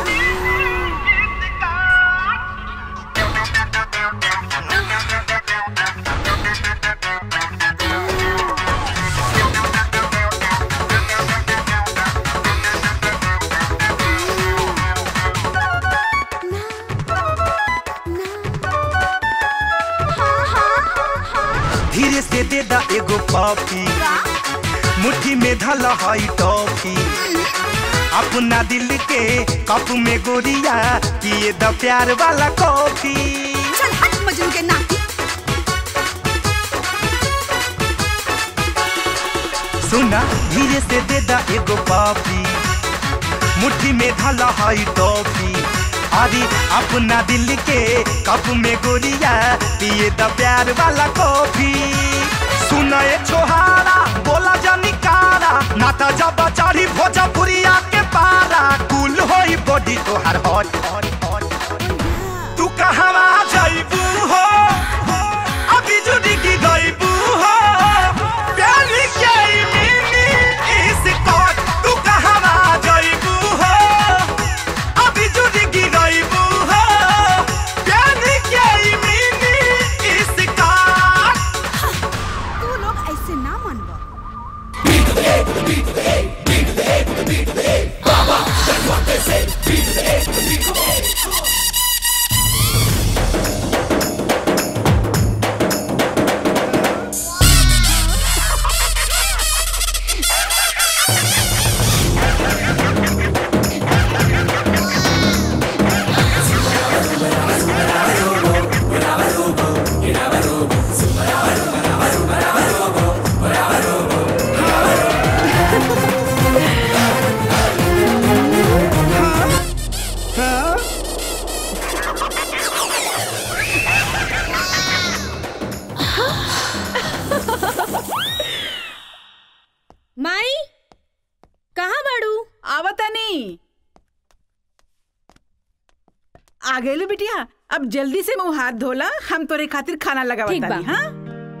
धीरे से दे दा एगो कॉफी मुट्ठी में धल हई टॉफी अपना दिल के कप में गोरिया पिए द प्यार वाला कॉफी चल हट मजनू के नाती सुना धीरे से दे दा एगो पापी मुट्ठी में ढाला हाई टॉफी अरे अपना दिल के कप में गोरिया पिए द प्यार वाला कॉफी सुना ए छोहारा बोला जानी कारा नाता जब चढ़ी भोजपुरिया के पारा कुल होई बॉडी तोहार हॉट तू कहवा जाइबू हो अभी जुड़ी की गइबू हो प्यार के मिनी इस कोट तू कहवा जाइबू हो अभी जुड़ी की गइबू हो प्यार के मिनी इस कोट तू लोग ऐसे ना मनवा माई कहाँ बाड़ू आवतनी आ गए बिटिया अब जल्दी से मुंह हाथ धोला हम तोरे खातिर खाना ठीक लगावतानी बा। हाँ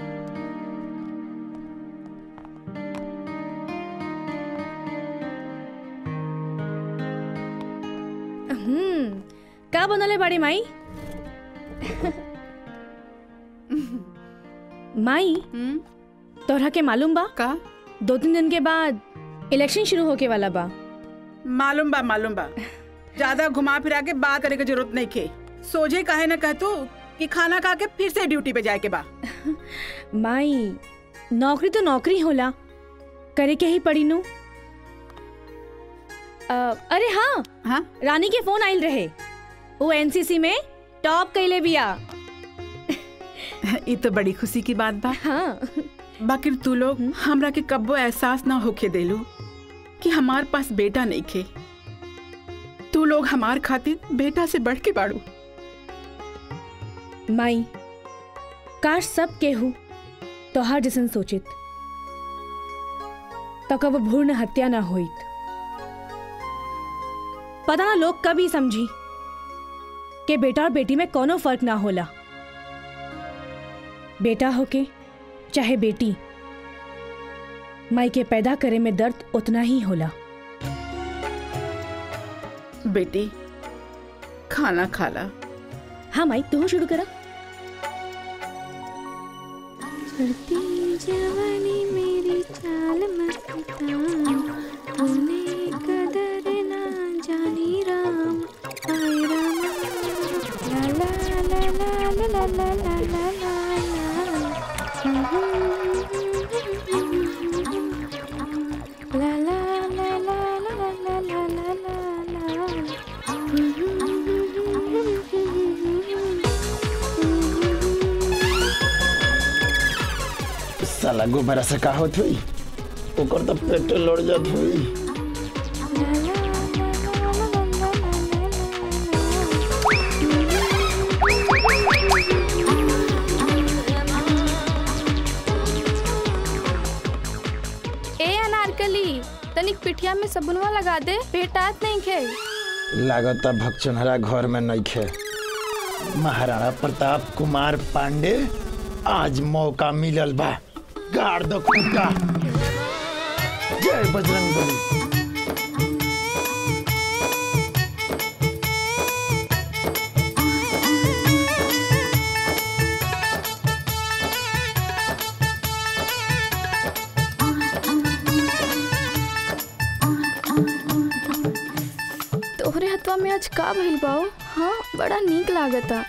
हम्म का बनले बाड़ी माई माई तोहरा के मालूम बा का दो तीन दिन के बाद इलेक्शन शुरू होके वाला बा मालूम बा मालूम बा ज्यादा घुमा फिरा के बात करे के जरूरत नहीं खे सोझे काहे न कह तू कि खाना खा के फिर से ड्यूटी पे जाए के बा माई नौकरी तो नौकरी होला करे के ही पड़ी नु अ, अरे हाँ हाँ रानी के फोन आइल रहे वो एनसीसी में टॉप कैले बिया ये तो बड़ी खुशी की बात बा हाँ बाकी तू लोग हमरा के कब्बो एहसास ना होके देलू कि हमार पास बेटा नहीं खे तू लोग हमार खातिर बेटा से बढ़ के बाड़ू माई काश सब केहू तोहार जैसन सोचित तो कब भूर्ण हत्या ना होइत पता ना लोग कभी समझी कि बेटा और बेटी में कोनो फर्क ना होला बेटा होके चाहे बेटी माई के पैदा करे में दर्द उतना ही होला बेटी खाना खाला हाँ माई तू शुरू करा जवानी मेरी चाल मस्ताना तूने कदर ना जानी राम आए राम ला ला ला ला ला ला ला ला ला ला ला ला ला ला ला ला ला ला साला गोबरा से का होत हुई ओकर तो पेट लड़ जात हुई ए अनारकली तनिक पिठिया में सबुनवा लगा दे पेटात नहीं खे लागता भक्चनहरा घर में नइखे महाराणा प्रताप कुमार पांडे आज मौका मिलल बा गाड़ दो खूंटा जय बजरंग बली तोहरे हथवा में आज का भइल बाओ हाँ बड़ा नीक लागता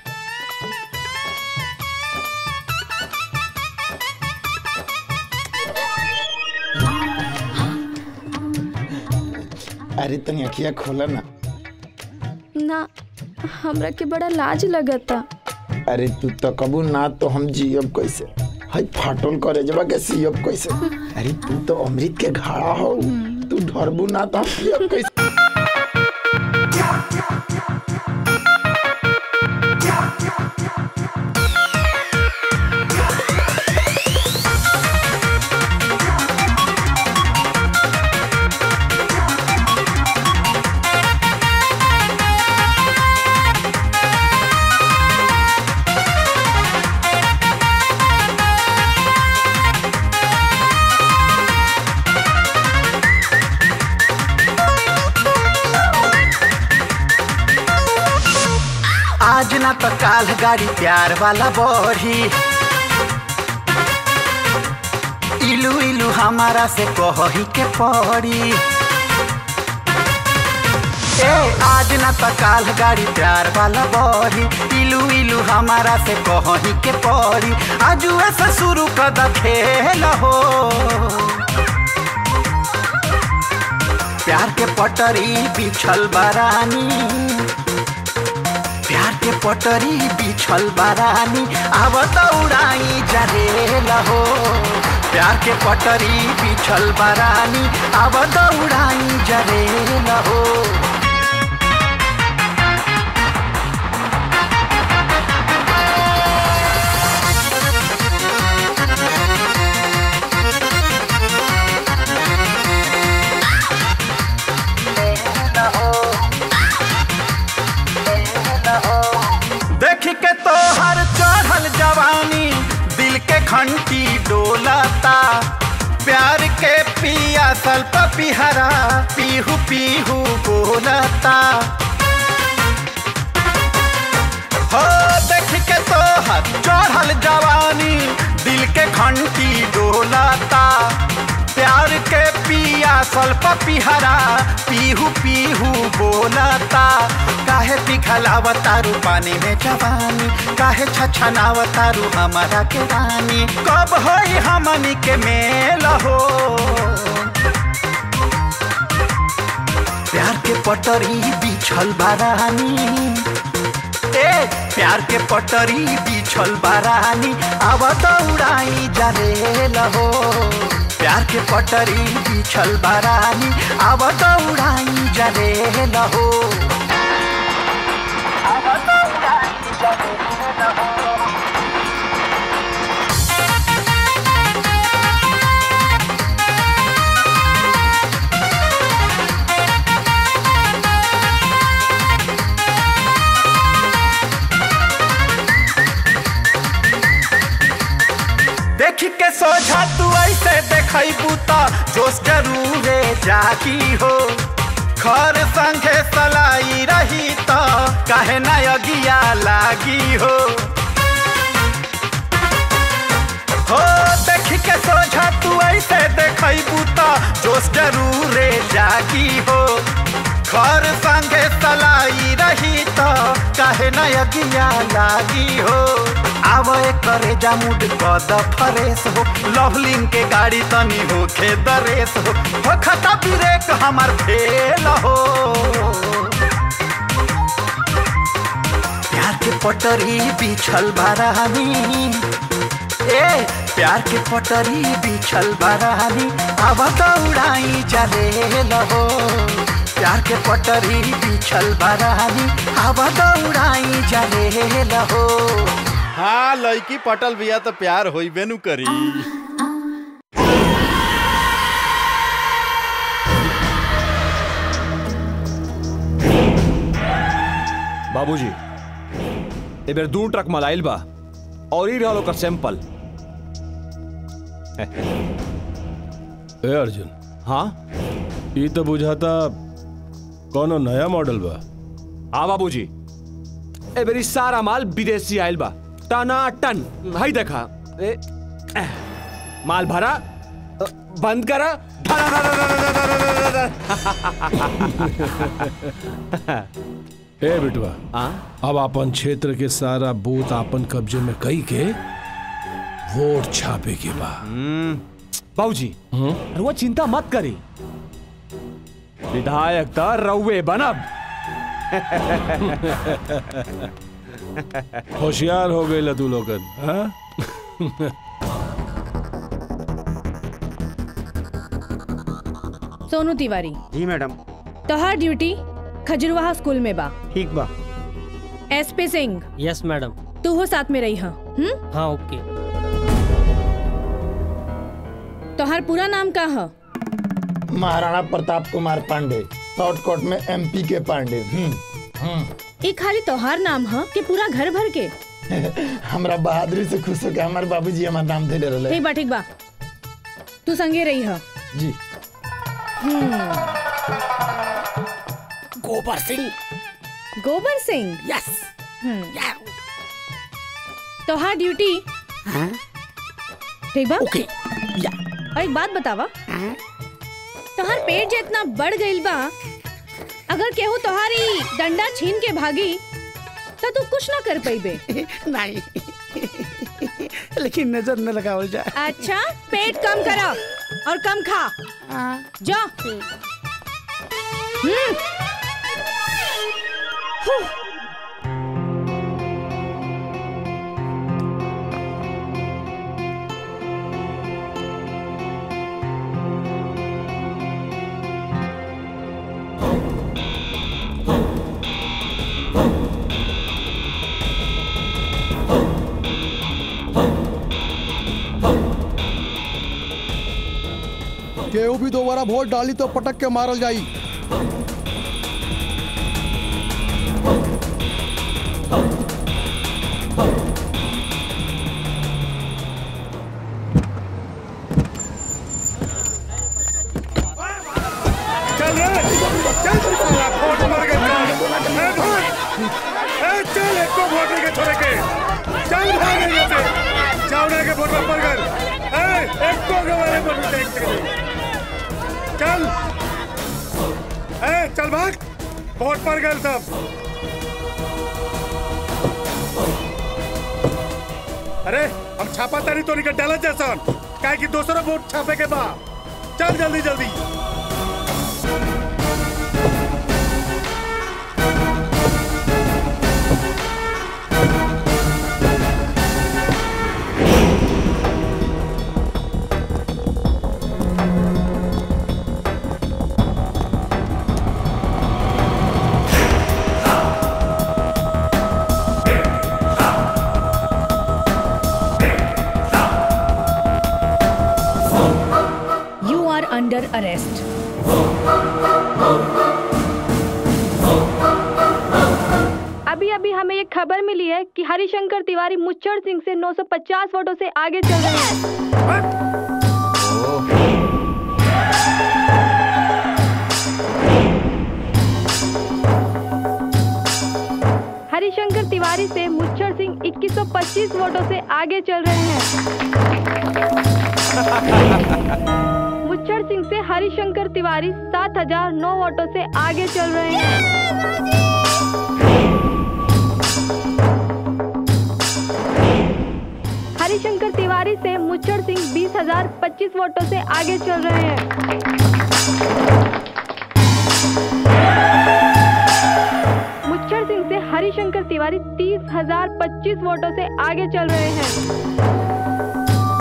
अरे तनी अखिया खोला ना ना हमरा के बड़ा लाज लगता अरे तू तो कबू ना तो हम जियब कैसे हाय फाटल करे जबा के सीएफ कैसे अरे तू तो अमृत के घाड़ा हो तू ढरबू ना तो हम सीएफ कैसे आज ना तो काल गाड़ी प्यार वाला बढ़ी इलू इलू हमारा से कही के पड़ी ए आज ना तो काल गाड़ी प्यार वाला बढ़ी इलू इलू हमारा से कही के पड़ी आज ऐसे शुरू कर खेल हो प्यार के पटरी बिछल बारानी प्यार के पटरी बिछल बारानी अब दौड़ाई जरेल हो प्यार के पटरी बिछल बारानी अब दौड़ाई जरेल हो देख के तो हर चढ़ल जवानी दिल के घंटी डोलाता प्यार के पिया सल्प पिहरा पीहू पीहू बोलता हो देख के तो हर चढ़ल जवानी दिल के घंटी डोलाता प्यार के पिया सल्प पिहरा पीहू पीहू बोलता काहे पिघलावतारू पानी में जवानी काहे छछनावतारू हमारा के रानी कब होई हमनी के मेल हो प्यार के पटरी बिछल बारानी ए प्यार के पटरी बिछल बारानी अब दौड़ाई जरेल हो प्यार के पटरी बिछल बारानी अब दौड़ाई जरेल हो देख के सोझा तू ऐसे देखबू तो जोश जरूरे जागी हो खर संगे सलाई रही तो काहे ना अगिया लागी हो हो देख के सोझा तू ऐसे देखबू तो जोश जरूरे जागी हो खर संगे सलाई रही तो काहे ना अगिया लागी हो आव करे जामुड कद फरेस हो लवलिन के गाड़ी तनी होखे दरेस हो हो खता ब्रेक हमार फेल हो प्यार के पटरी बिछल बारानी ए प्यार के पटरी बिछल बारानी अब दौड़ाई जरेल हो प्यार के पटरी बिछल बारानी अब दौड़ाई जरेल हो हाँ लड़की पटल बिया तो प्यार होइबे नु करी बाबूजी ए बेर दू ट्रक मलाइल बा और ही रहल ओकर सैंपल ए अर्जुन हाँ ई तो बुझाता कोनो नया मॉडल बा हाँ बाबूजी ए बेरी सारा माल विदेशी आइल बा टना टन हई देखा ए, एह, माल भरा अ, बंद करा धरा, धरा, धरा, धरा, धरा, धरा, धरा। ए बिटवा अब अपन क्षेत्र के सारा बूथ अपन कब्जे में कई के वोट छापे के बा बाबूजी रुआ चिंता मत करी विधायक तो रउए बनब होशियार हो गई तू लोगन हाँ? सोनू तिवारी जी मैडम तोहार ड्यूटी खजरवाहा स्कूल में बा ठीक बा S P Singh yes madam तू हो साथ में रही हा हम्म हाँ ओके तोहार पूरा नाम का है महाराणा प्रताप कुमार पांडे शॉर्टकट में एमपी के पांडे हम्म, हम्म। ये खाली तोहार नाम है कि पूरा घर भर के हमरा बहादुरी से खुश हो के हमारे बाबूजी हमार नाम दे रहे ठीक बा ठीक बा तू संगे रही है जी गोबर सिंह गोबर सिंह यस तोहार ड्यूटी ठीक बा ओके और एक बात बतावा तोहार पेट जितना बढ़ गइल बा अगर केहू तोहारी डंडा छीन के भागी तो तू कुछ ना कर पाइबे नहीं लेकिन नजर न लगावल जाए अच्छा पेट कम करा और कम खा जा हम्म हूँ। केहू भी दोबारा वोट डाली तो पटक के मारल जाई चल रे चल साला वोट मर गए चल ए भाग ए चल एक को वोट लेके छोड़े के चल भाग यहाँ से चावड़ा के वोट पर कर ए एक को गवारे वोट देख के चल ए चल भाग वोट पर गए सब अरे हम छापा तारी तो निकल डाला जैसा काहे कि दूसरा वोट छापे के बा चल जल्दी जल्दी यू आर अंडर अरेस्ट अभी अभी हमें ये खबर मिली है कि हरिशंकर तिवारी मुच्चर सिंह से 950 वोटों से आगे चल रहे हैं हरिशंकर तिवारी से मुच्चर सिंह 2125 वोटों से आगे चल रहे हैं मुच्चर सिंह से हरिशंकर तिवारी 7009 वोटों से आगे चल रहे हैं हरिशंकर तिवारी से मुच्चर सिंह बीस हजार पच्चीस वोटों से आगे चल रहे हैं मुच्चर सिंह से हरिशंकर तिवारी तीस हजार पच्चीस वोटों से आगे चल रहे हैं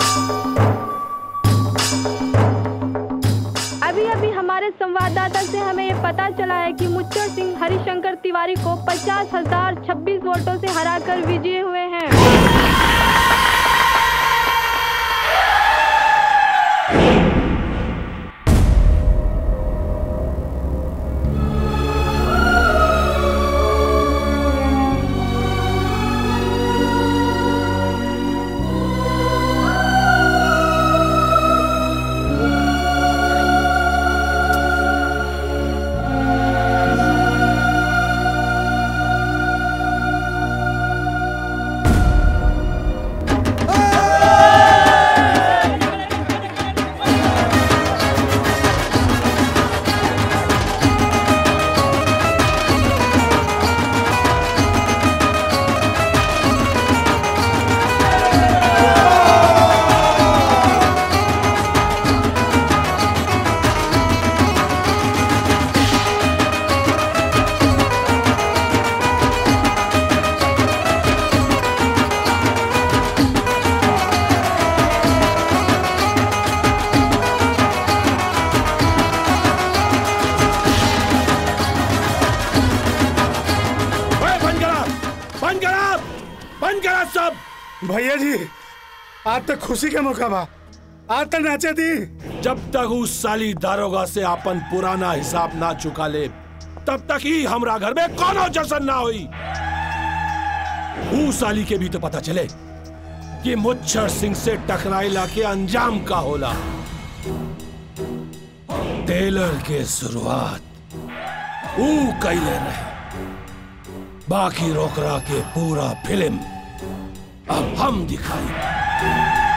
अभी अभी हमारे संवाददाता से हमें ये पता चला है कि मुच्चर सिंह हरिशंकर तिवारी को पचास हजार छब्बीस वोटों से हराकर विजयी हुए हैं बंद करा बंद करा सब भैया जी आज तक खुशी के मौका बा आज तक नाचे थी जब तक उस साली दारोगा से अपन पुराना हिसाब ना चुका ले तब तक ही हमरा घर में कोनो जश्न ना हुई ऊ साली के भी तो पता चले कि मुच्छर सिंह से टकराइला के अंजाम का होला टेलर के शुरुआत ऊ कैले रहे बाकी रोकरा के पूरा फिल्म अब हम दिखाई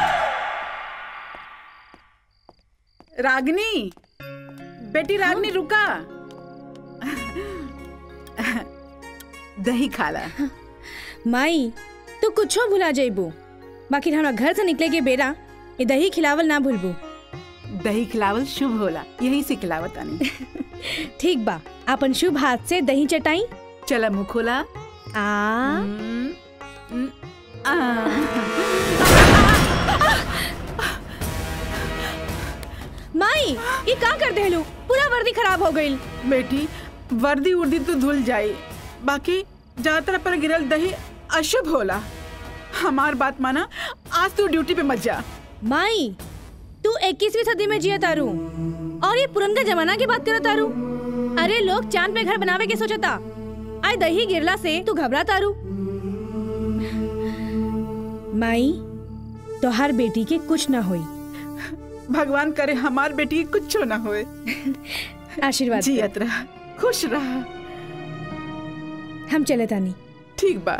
रागनी बेटी रागनी रुका दही खाला माई तू कुछो भुला जाइबू बाकी हमरा घर से निकले के बेरा ये दही खिलावल ना भूलबू दही खिलावल शुभ होला यही से खिलावत आनी ठीक बा अपन शुभ हाथ से दही चटाई चला मुँह खोला आ माई ये का कर देलू पूरा वर्दी खराब हो गई बेटी वर्दी उर्दी तो धुल जाई बाकी ज्यादातर पर गिरल दही अशुभ होला हमार बात माना आज तू ड्यूटी पे मत जा माई तू 21वीं सदी में जिया तारू और ये पुरनका जमाना की बात करत तारू अरे लोग चांद पे घर बनावे के सोचता आय दही गिरला से तू घबरा तारू माई तोहार बेटी के कुछ ना होई भगवान करे हमार बेटी के कुछ ना होए आशीर्वाद जियत रहा खुश रहा हम चले तानी ठीक बा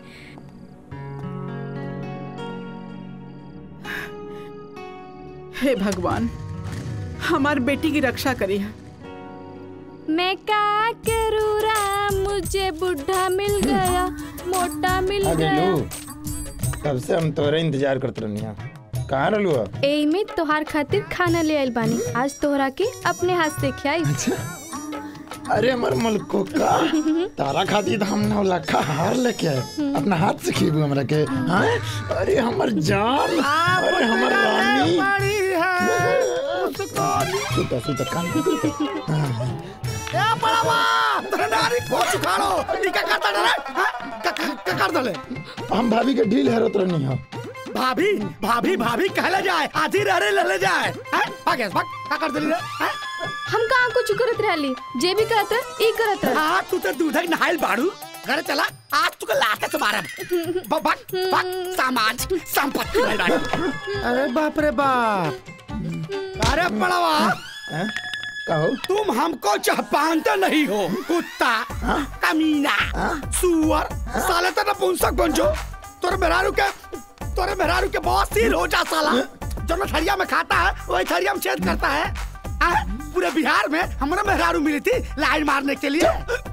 हे भगवान हमार बेटी की रक्षा करी मैं क्या करूँ राम मुझे बुढ़ा मिल गया मोटा मिल आ गया गेलू तब से हम तोरे इंतजार करत रहनी कहाँ रहलू अब एई में तोहार खातिर खाना ले आइल बानी आज तोहरा के अपने हाथ से खियाई अरे हमर मलको का तारा खातिर तो हम नौ लाखा हार लेके आए अपना हाथ से खीबू हमरा के हाँ? अरे हमर जान अरे हमर रानी सुता सुता कान पे सुता हाँ। ए बड़ावा तोरे नारी को सुखाड़ो ई का करता डरे हाँ? का का- का कर दले हम भाभी के ढील हेरत रहनी हो भाभी भाभी भाभी कहले जाए आधी रहरे ले ले जाए हैं भागे भाग का कर दली रे हैं हम कहाँ कुछ करत रहली जे भी करत रह ई करत रह हां तू तो दूध नहाइल बाड़ू घर चला आज तू के लाते से मारब ब- भाग भाग समाज संपत्ति भइल बाड़ी अरे बाप रे बाप अरे बड़ावा कहो तुम हमको चहपानते नहीं हो कुत्ता कमीना सुअर साले तो नपुंसक बन जो तोरे मेहरारू के तोरे मेहरारू के बहुत सील हो जा साला जो न थरिया में खाता है वही थरिया में छेद करता है आ, पूरे बिहार में हमारा मेहरारू मिली थी लाइन मारने के लिए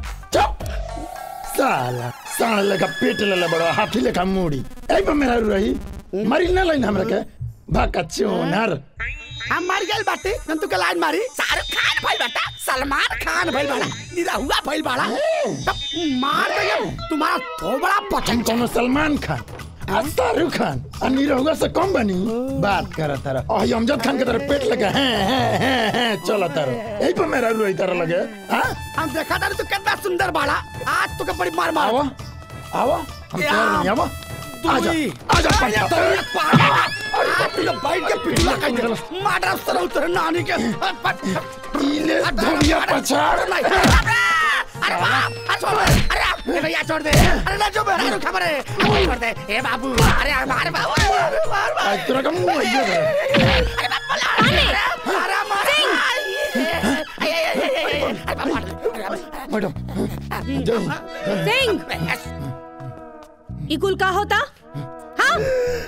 साला साला लगा पेट ले बड़ा हाथी लेखा मुड़ी ए पर मेरा रही मरी ना लाइन हमरा के भाका चोनर हम मर गए बाटे जब तू के लाइन मारी शाहरुख खान भाई बेटा सलमान खान भाई बड़ा निरहुआ भाई बड़ा तब मार देंगे तुम्हारा थोबड़ा पचन कोनो सलमान खान आ शाहरुख खान आ निरहुआ से कम बनी बात कर तारा और अमजद खान के तरह पेट लगा हैं हैं हैं हैं चला तारा यही पर मेरा रही तारा लगे हाँ हम देखा था तू कितना सुंदर बाड़ा आज तू के बड़ी मार मार आवा आवा हम तैयार नहीं आवा आजा आजा अरे पट्टा तेरे पागल आज तू लोग बैठ के पिटला कहीं मार रहा उस तरह उतर नानी के इले धनिया पछाड़ नहीं अरे बाप अरे छोड़ दे अरे भैया छोड़ दे अरे ना जो मेरा खबर है अरे छोड़ दे ए बाबू अरे अरे मार बाबू अरे मार मार आज तेरा का मुंह आइए अरे बाप बोला अरे मार मैडम जाओ सिंह ई कुल का होता हाँ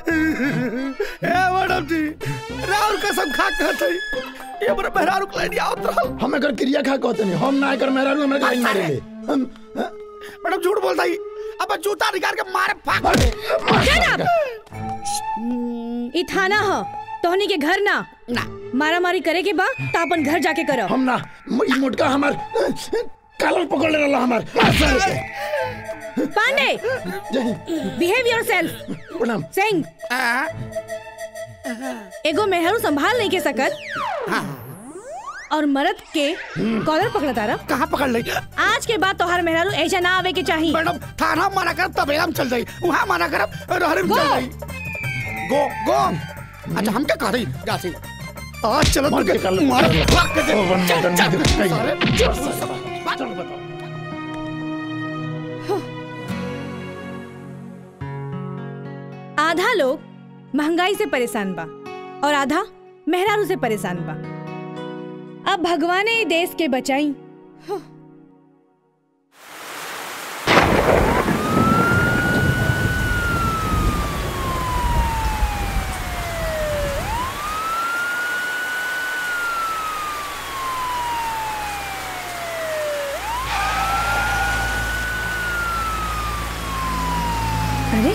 ए मैडम जी राउर कसम खा कहते ये मेरे मेहरारू को लेनी आओ तो हम अगर क्रिया खा कहते नहीं हम ना कर मेहरारू हमरा गाड़ी मारेंगे हम मैडम झूठ बोलता ही अब जूता निकाल के मारे फाक Shut ई थाना ह तोहनी के घर ना ना मारा मारी करे के बा त अपन घर जाके करो हम ना ई मोटका हमार कलर पकड़ ले रहा हमार सर के पांडे बिहेव योरसेल्फ प्रणाम सिंह एगो मेहरू संभाल नहीं के सकत और मर्द के कॉलर पकड़ा तारा कहाँ पकड़ ली आज के बाद तोहर मेहरारू ऐसा ना आवे के चाहिए मैडम थाना माना कर तब हम चल जाई वहाँ माना कर रहरे में चल जाई गो गो अच्छा हम क्या कह रही गासी आज चलो मार के कर लो। मार मार के दे। ओ, वन चल, मदन चल, जी, कहीं। सारे, चल, चल, चल, बताओ। आधा लोग महंगाई से परेशान बा और आधा मेहरारू से परेशान बा अब भगवान ही देश के बचाई अरे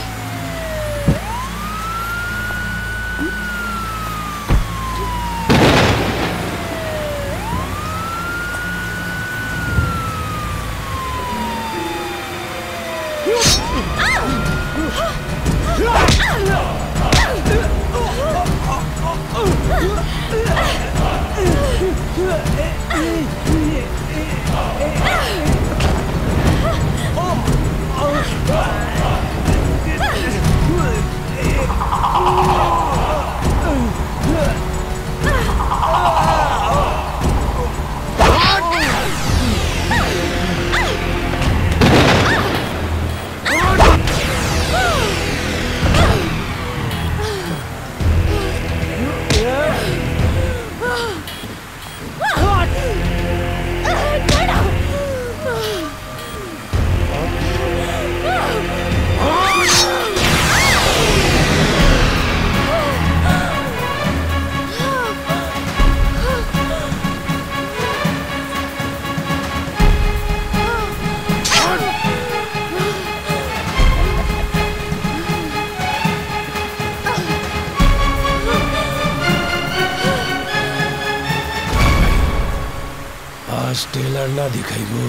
आज टेलर ना दिखाइबू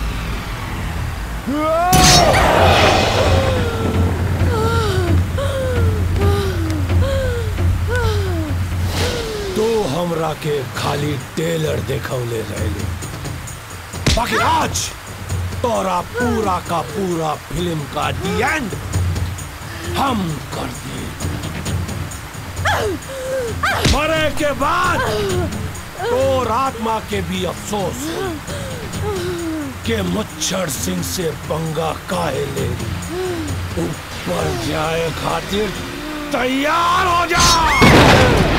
तो हमरा के खाली टेलर देखौले रहले बाकी आज तोरा पूरा का पूरा फिल्म का दी एंड हम कर दिए मरे के बाद तो आत्मा के भी अफसोस हो कि मुच्छर सिंह से पंगा काहे ले ली ऊपर जाए खातिर तैयार हो जा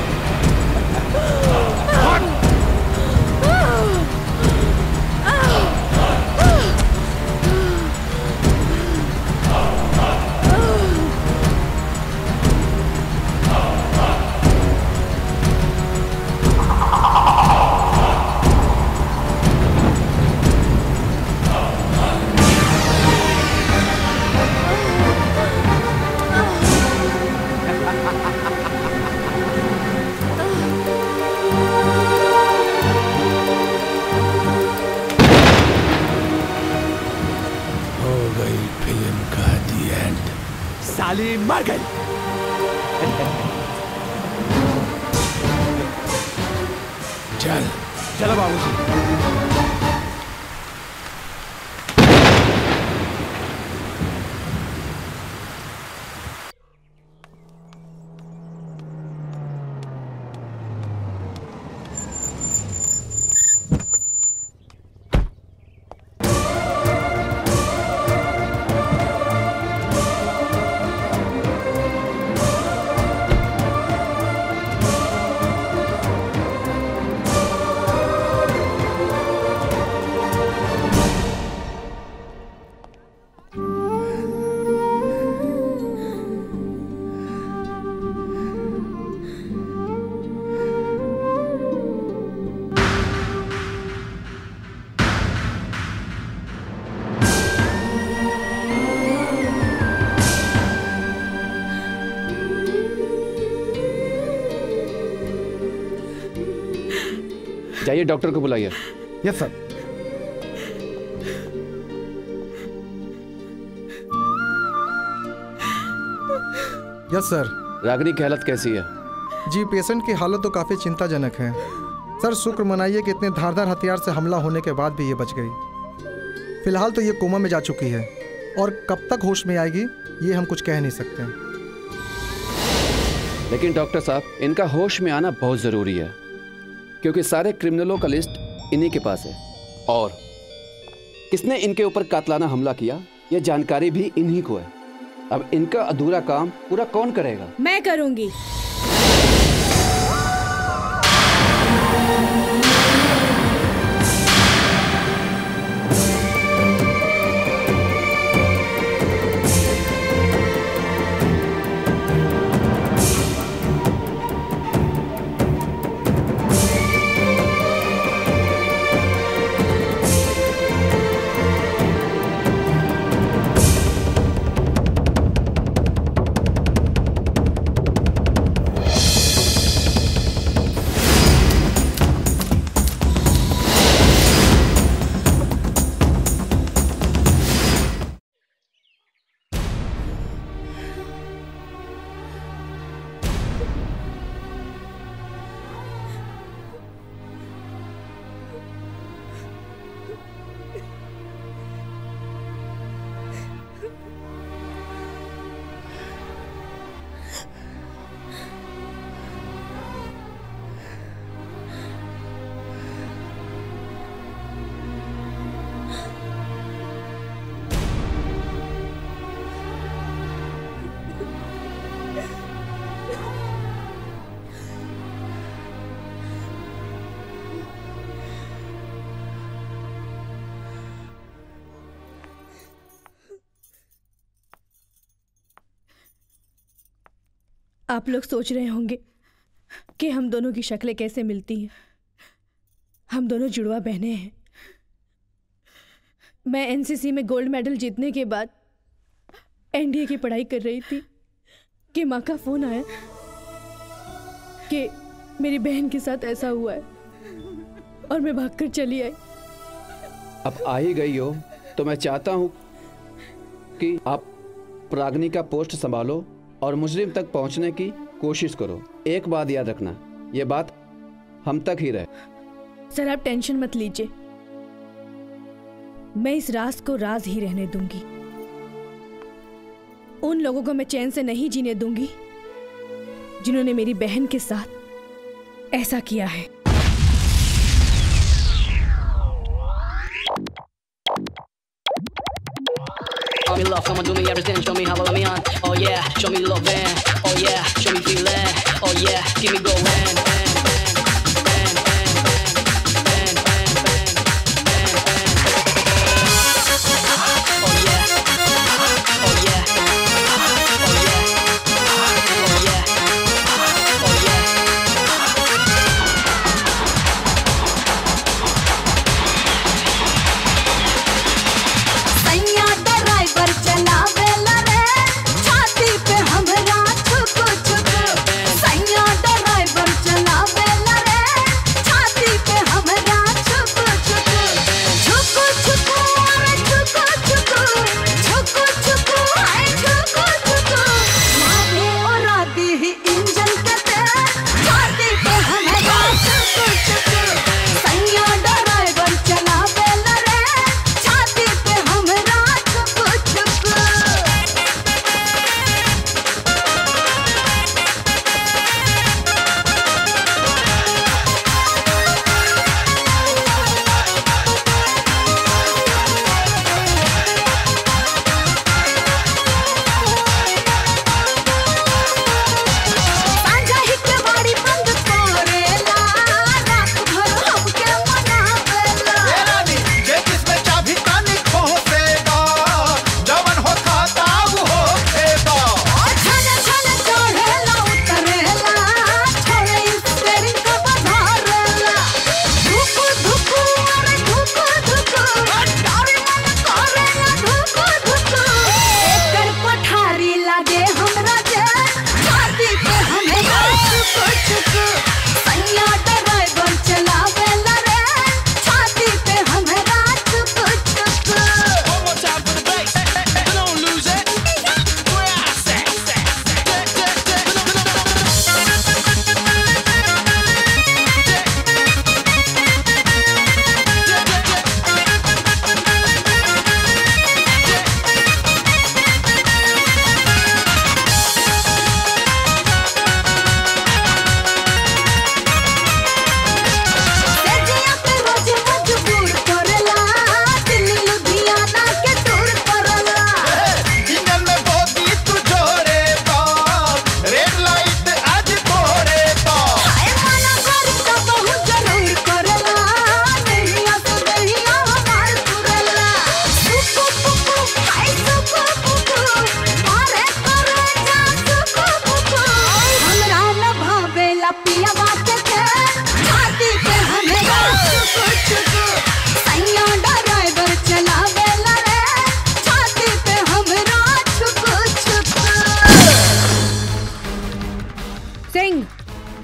हो गई फिल्म का दी एंड साली मर गई चल चलो बाबूजी जाइए डॉक्टर को बुलाइए यस सर यस सर रागनी की हालत कैसी है जी पेशेंट की हालत तो काफ़ी चिंताजनक है सर शुक्र मनाइए कि इतने धारदार हथियार से हमला होने के बाद भी ये बच गई फिलहाल तो ये कोमा में जा चुकी है और कब तक होश में आएगी ये हम कुछ कह नहीं सकते लेकिन डॉक्टर साहब इनका होश में आना बहुत जरूरी है क्योंकि सारे क्रिमिनलों का लिस्ट इन्हीं के पास है और किसने इनके ऊपर कातलाना हमला किया यह जानकारी भी इन्हीं को है अब इनका अधूरा काम पूरा कौन करेगा मैं करूंगी आप लोग सोच रहे होंगे कि हम दोनों की शक्लें कैसे मिलती हैं हम दोनों जुड़वा बहनें हैं मैं एनसीसी में गोल्ड मेडल जीतने के बाद एनडीए की पढ़ाई कर रही थी कि माँ का फोन आया कि मेरी बहन के साथ ऐसा हुआ है और मैं भागकर चली आई अब आ ही गई हो तो मैं चाहता हूँ कि आप प्राग्नि का पोस्ट संभालो और मुजरिम तक पहुंचने की कोशिश करो एक बात याद रखना ये बात हम तक ही रहे सर आप टेंशन मत लीजिए मैं इस राज को राज ही रहने दूंगी उन लोगों को मैं चैन से नहीं जीने दूंगी जिन्होंने मेरी बहन के साथ ऐसा किया है Show me love, come on, do me everything, show me how I love me on. Oh yeah, show me love, man. Oh yeah, show me feeling. Oh yeah, keep me going. सैया driver चलावेला रे छाती पे हमरा छुक छुक सैया driver चलावेला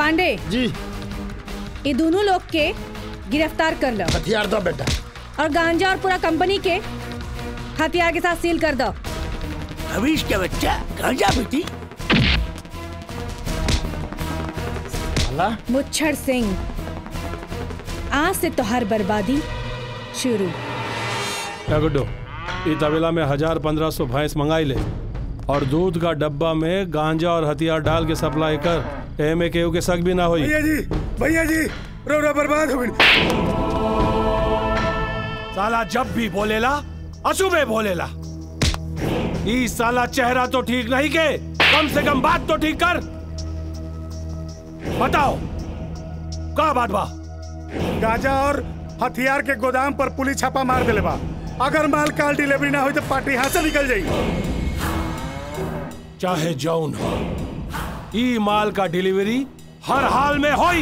पांडे जी ये दोनों लोग के गिरफ्तार कर लो हथियार दो बेटा और गांजा और पूरा कंपनी के हथियार के साथ सील कर दो हवीश के बच्चा गांजा बेटी मुच्छर सिंह आज से तोहर बर्बादी शुरू क्या गुड्डो ई तबेला में हजार पंद्रह सौ भैंस मंगाई ले और दूध का डब्बा में गांजा और हथियार डाल के सप्लाई कर एम ए के शक भी ना होई भैया जी भैया जी रोड़ा बर्बाद हो गई साला जब भी बोलेला अशुभे बोलेला ई साला चेहरा तो ठीक नहीं के कम से कम बात तो ठीक कर बताओ का बात बा गांजा और हथियार के गोदाम पर पुलिस छापा मार दिले बा अगर माल काल डिलीवरी ना हुई तो पार्टी यहाँ से निकल जाई चाहे जौन हो ई माल का डिलीवरी हर हाल में होई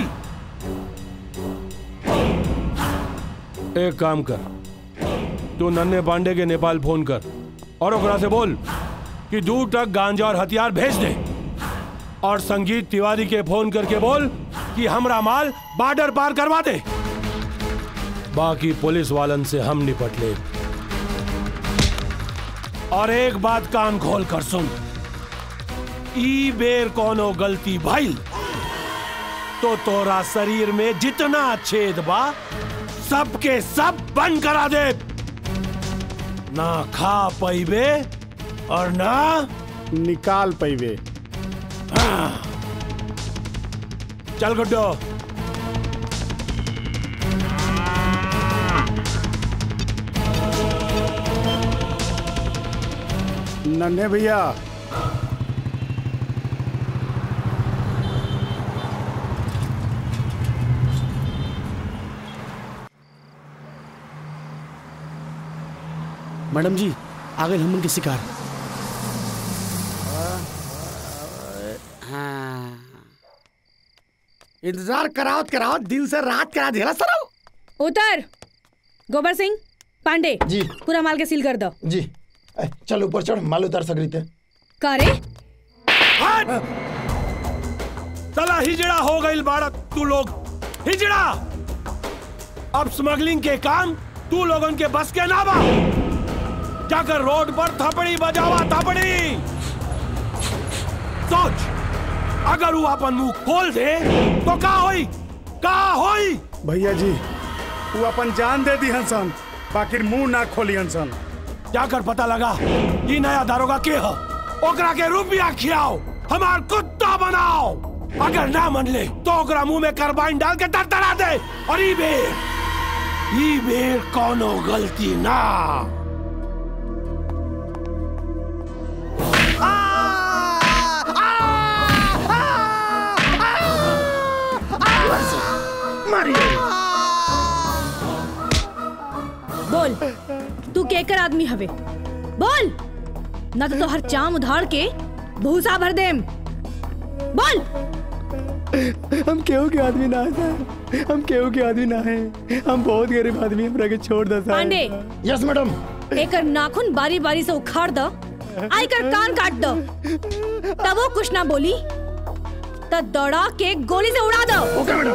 एक काम कर तू नन्हे पांडे के नेपाल फोन कर और ओकरा से बोल कि दूर तक गांजा और हथियार भेज दे और संगीत तिवारी के फोन करके बोल कि हमरा माल बॉर्डर पार करवा दे बाकी पुलिस वालन से हम निपट ले और एक बात कान खोल कर सुन ई बेर कोनो गलती भइल तो तोरा शरीर में जितना छेद बा सबके सब बंद करा दे ना खा पैबे और ना निकाल पैबे हाँ। चल गुड्डो नन्हे भैया मैडम जी आ गए हमन के शिकार हाँ इंतजार करावत करावत दिन से रात करा दिया सर उतर गोबर सिंह पांडे जी पूरा माल के सील कर दो जी ए, चल ऊपर चढ़ माल उतार सकरी थे करे चला हिजड़ा हो गई बाड़ा तू लोग हिजड़ा अब स्मगलिंग के काम तू लोगन के बस के ना बा जाकर रोड पर थपड़ी बजावा थपड़ी सोच अगर वो अपन मुंह खोल दे तो का होई का होई भैया जी वो अपन जान दे दी हंसन बाकी मुंह ना खोली हंसन जाकर पता लगा ये नया दारोगा के हो ओकरा के रुपया खियाओ हमार कुत्ता बनाओ अगर ना मन ले तो ओकरा मुंह में कार्बाइन डाल के तरतरा दे और ई बेर ई बेर कोनो गलती ना बोल तू केकर आदमी हवे बोल न तो हर चाम उधार के भूसा भर देम बोल हम केहू के आदमी ना है साहब। हम केहू के आदमी ना है हम बहुत गरीब आदमी हमरा के छोड़ दो साहब। पांडे यस मैडम एकर नाखून बारी बारी से उखाड़ दो आई कर कान काट दो तब वो कुछ ना बोली तो दौड़ा के गोली से उड़ा दो ओके मैडम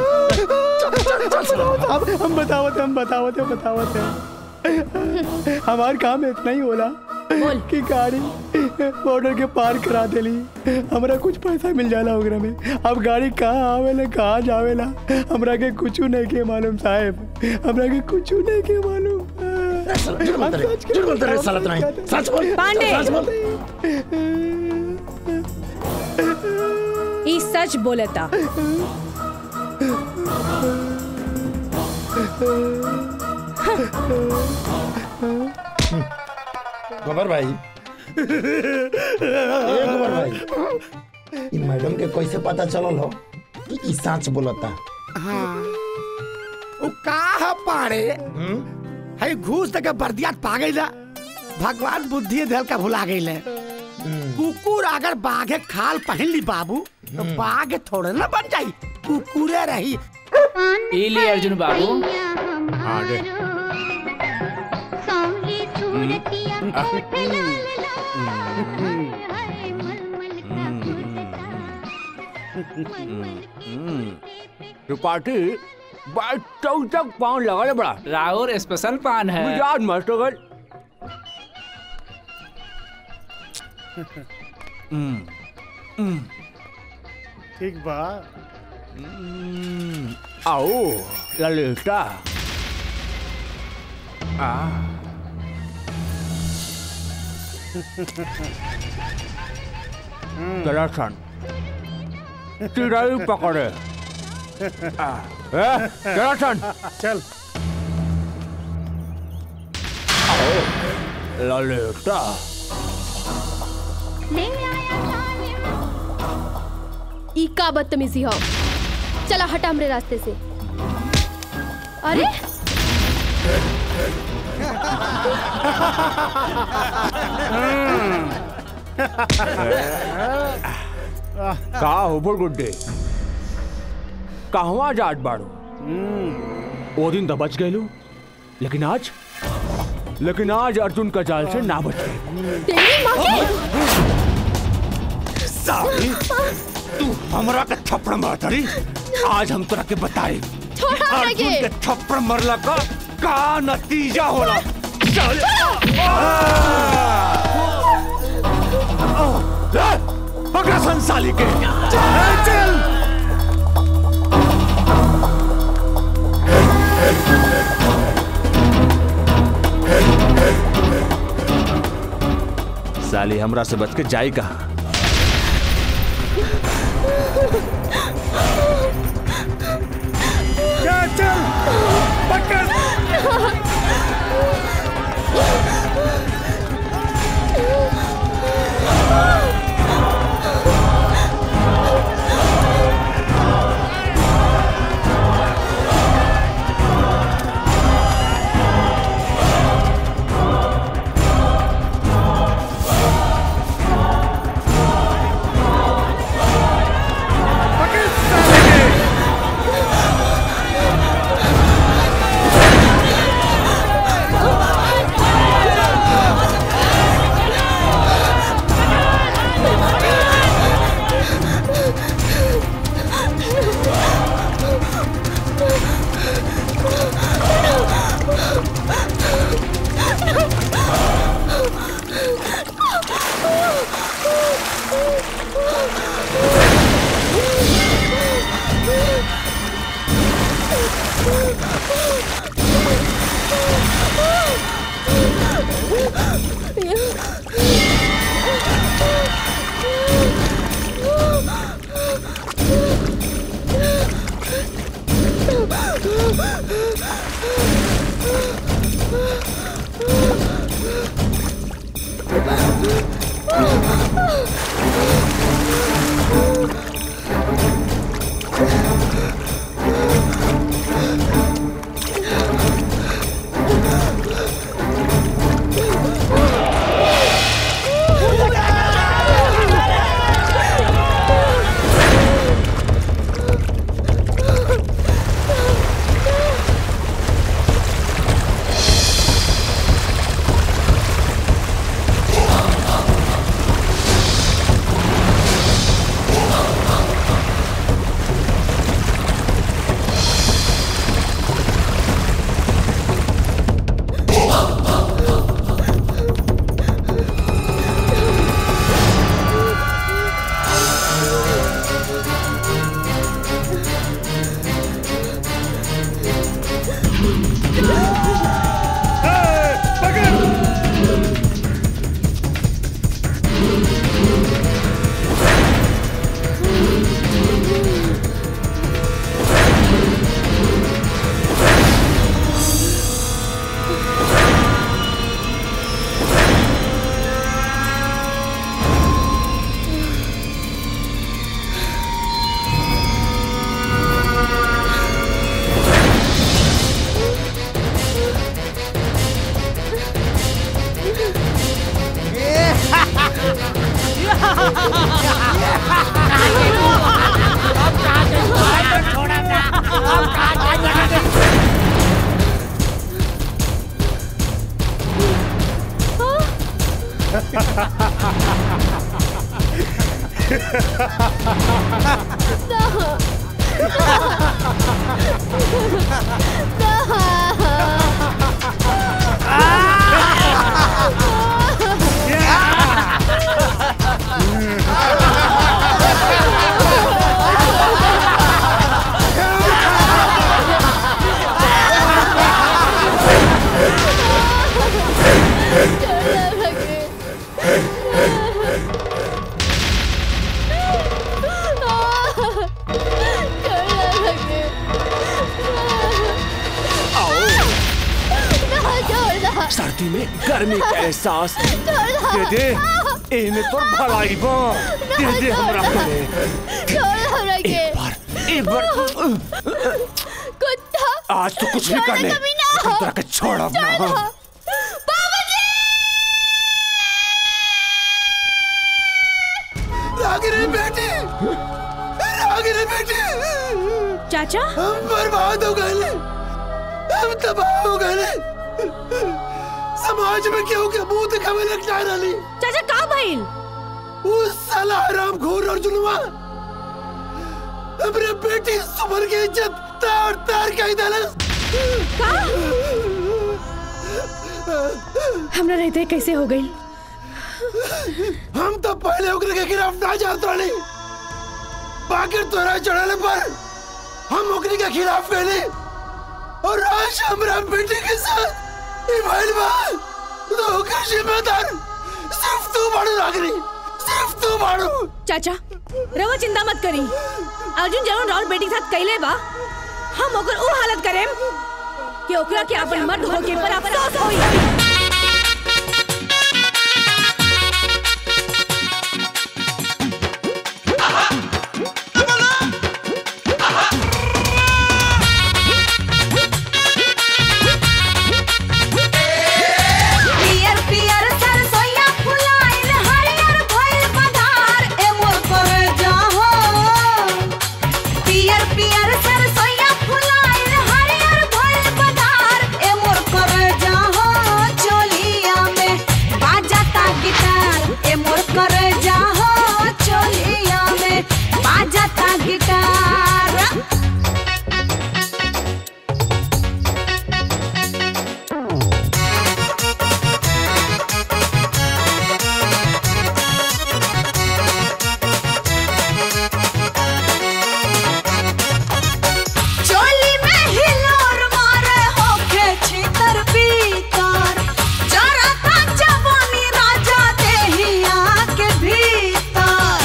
अब हम बतावत हम बतावत है बतावत है हमार काम इतना ही होला कि गाड़ी बॉर्डर के पार करा देली हमरा कुछ पैसा मिल जाला ओकरा में अब गाड़ी कहाँ आवेला कहाँ जावेला हमरा के कुछ नहीं के मालूम साहब हमरा के कुछ नहीं के मालूम झूठ बोलता रे, झूठ बोलता रे, साला इतना ही। सच बोल, पांडे। सच बोल। ई सच बोलता गोबर भाई ए गोबर भाई इ मैडम के कैसे पता चलल हो कि ई सच बोलता हाँ वो का है पाड़े है घूस तक बर्दियात पा गई ला भगवान बुद्धि देल का भुला गई ले कुकुर अगर बाघे खाल पहन ली बाबू तो बाघ थोड़े ना बन जाई कुकुरे रही इली अर्जुन बाबू आगे त्रिपाठी बात चौक तक पाँव लगा ले बड़ा राहुल स्पेशल पान है मिजाज मस्त हो गए ठीक बा आओ ललिता आ दर्शन चिड़ाई पकड़े आ, ए, दर्शन चल आओ ललिता ई का बदतमीजी हो चला हटा हमरे रास्ते से अरे का हो बुड़गुड्डे कहवा जाट बाड़ो वो दिन तो बच गए लेकिन आज लेकिन आज अर्जुन का जाल से ना बच गए तेरी माँ साली तू हमरा के थप्पड़ मारतरी आज हम तोरा के बताए छोड़ हमरा अर्जुन के। के थप्पड़ मरला का का नतीजा होला चल पकड़ संसाली के चल चल साली हमरा से बच के जाई कहा चल चल पकड़ सर्दी में गर्मी का एहसास दे दे इन्हें तो भलाई बा दे दे हमरा करे एक बार एक बार कुत्ता आज तो कुछ भी कर ले छोड़ो कभी ना। लेकिन तेरा के छोड़ा ना रागिनी बेटी रागिनी बेटी चाचा हम बर्बाद हो गए हम तबाह हो गए समाज में क्यों के मुंह दिखावे लग जा रही चाचा का भइल उस साला हराम घोर और जुलवा अपने बेटी सुमन की इज्जत तार तार के दलस हमरा रहते कैसे हो गई हम तो पहले ओकरे के खिलाफ ना जात रही बाकी तोरा चढ़ाने पर हम ओकरे के खिलाफ गए और आज हमरा बेटी के साथ ये भइल बा तो ओकर जिम्मेदार सिर्फ तू बाड़ू रागनी सिर्फ तू बाड़ू चाचा रवा चिंता मत करी अर्जुन जरूर राहुल बेटी के साथ कैले बा हम ओकर ऊ हालत करेम कि ओकरा के अपन मर्द होके पर अफसोस होई पियर पियर सरसोईया फुलाइल हरियर भइल बधार ए मोर करे जाहो पियर पियर सरसोईया फुलाइल हरियर भइल बधार ए मोर करे जाहो चोलिया में बाजाता गिटार ए मोर करे जाहो चोलिया में बाजाता गिटार चोली में हिलोर मारे होके छीतर पीतर जरा ता जवानी राजा देहिया के भीतर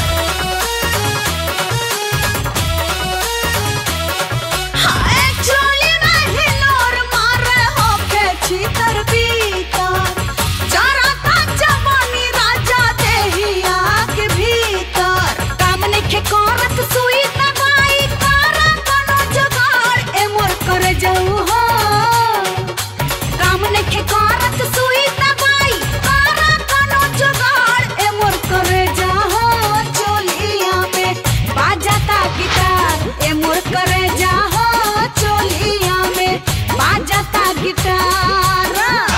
हाय चोली में हिलोर मारे होके छीतर पीतर जरा ता जवानी राजा देहिया के भीतर काम नइखे करत सुई दवाई करा कोनो जुगाड़ ए मोर कर जाऊ हो काम नइखे करत सुई दवाई करा कोनो जुगाड़ ए मोर कर जाहो चोलिया में बाजाता गिटार ए मोर कर जाहो चोलिया में बाजाता गिटार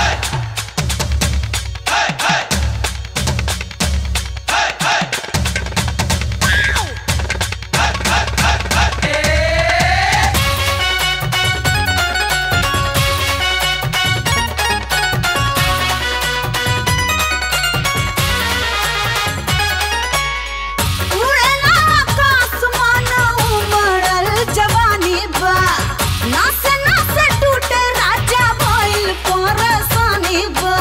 उड़ेला आकाश मानो उमड़ल जवानी बा नासे नासे टूटे राजा भइल परेशानी बा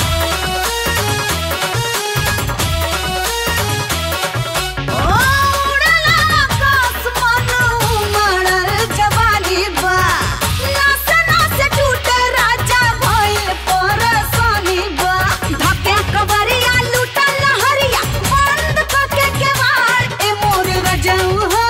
ओ उड़ेला आकाश मानो उमड़ल जवानी बा नासे नासे टूटे राजा भइल परेशानी बा धके कवरिया लूटल लहरिया बंद कके केवाड़ ए मोर रजऊ हो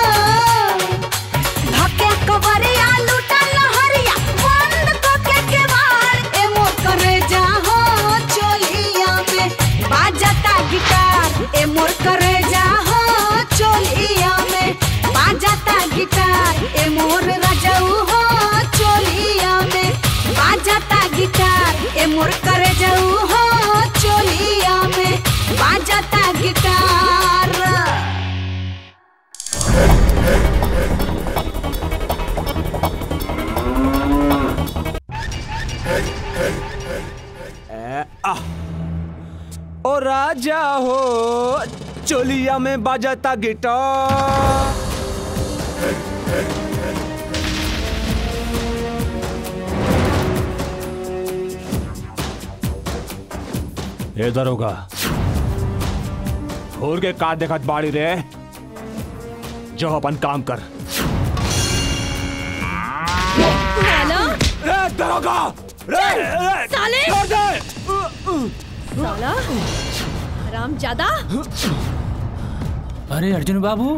धके कवरिया लूटल लहरिया बंद कके केवाड़ ए मोर करे जाहो चोलिया में बाजता गिटार ए मोर करे जाहो चोलिया में बाजता गिटार ए मोर रजऊ हो चोलिया में बाजता गिटार ए मोर करे जाऊ हो चोलिया में बाजता गिटार चोलिया में बाजाता गिटार ए दरोगा घोर के का देखत बाड़ी रे जो अपन काम कर साला रे दरोगा रे रे साले छोड़ दे साला हराम ज्यादा अरे अर्जुन बाबू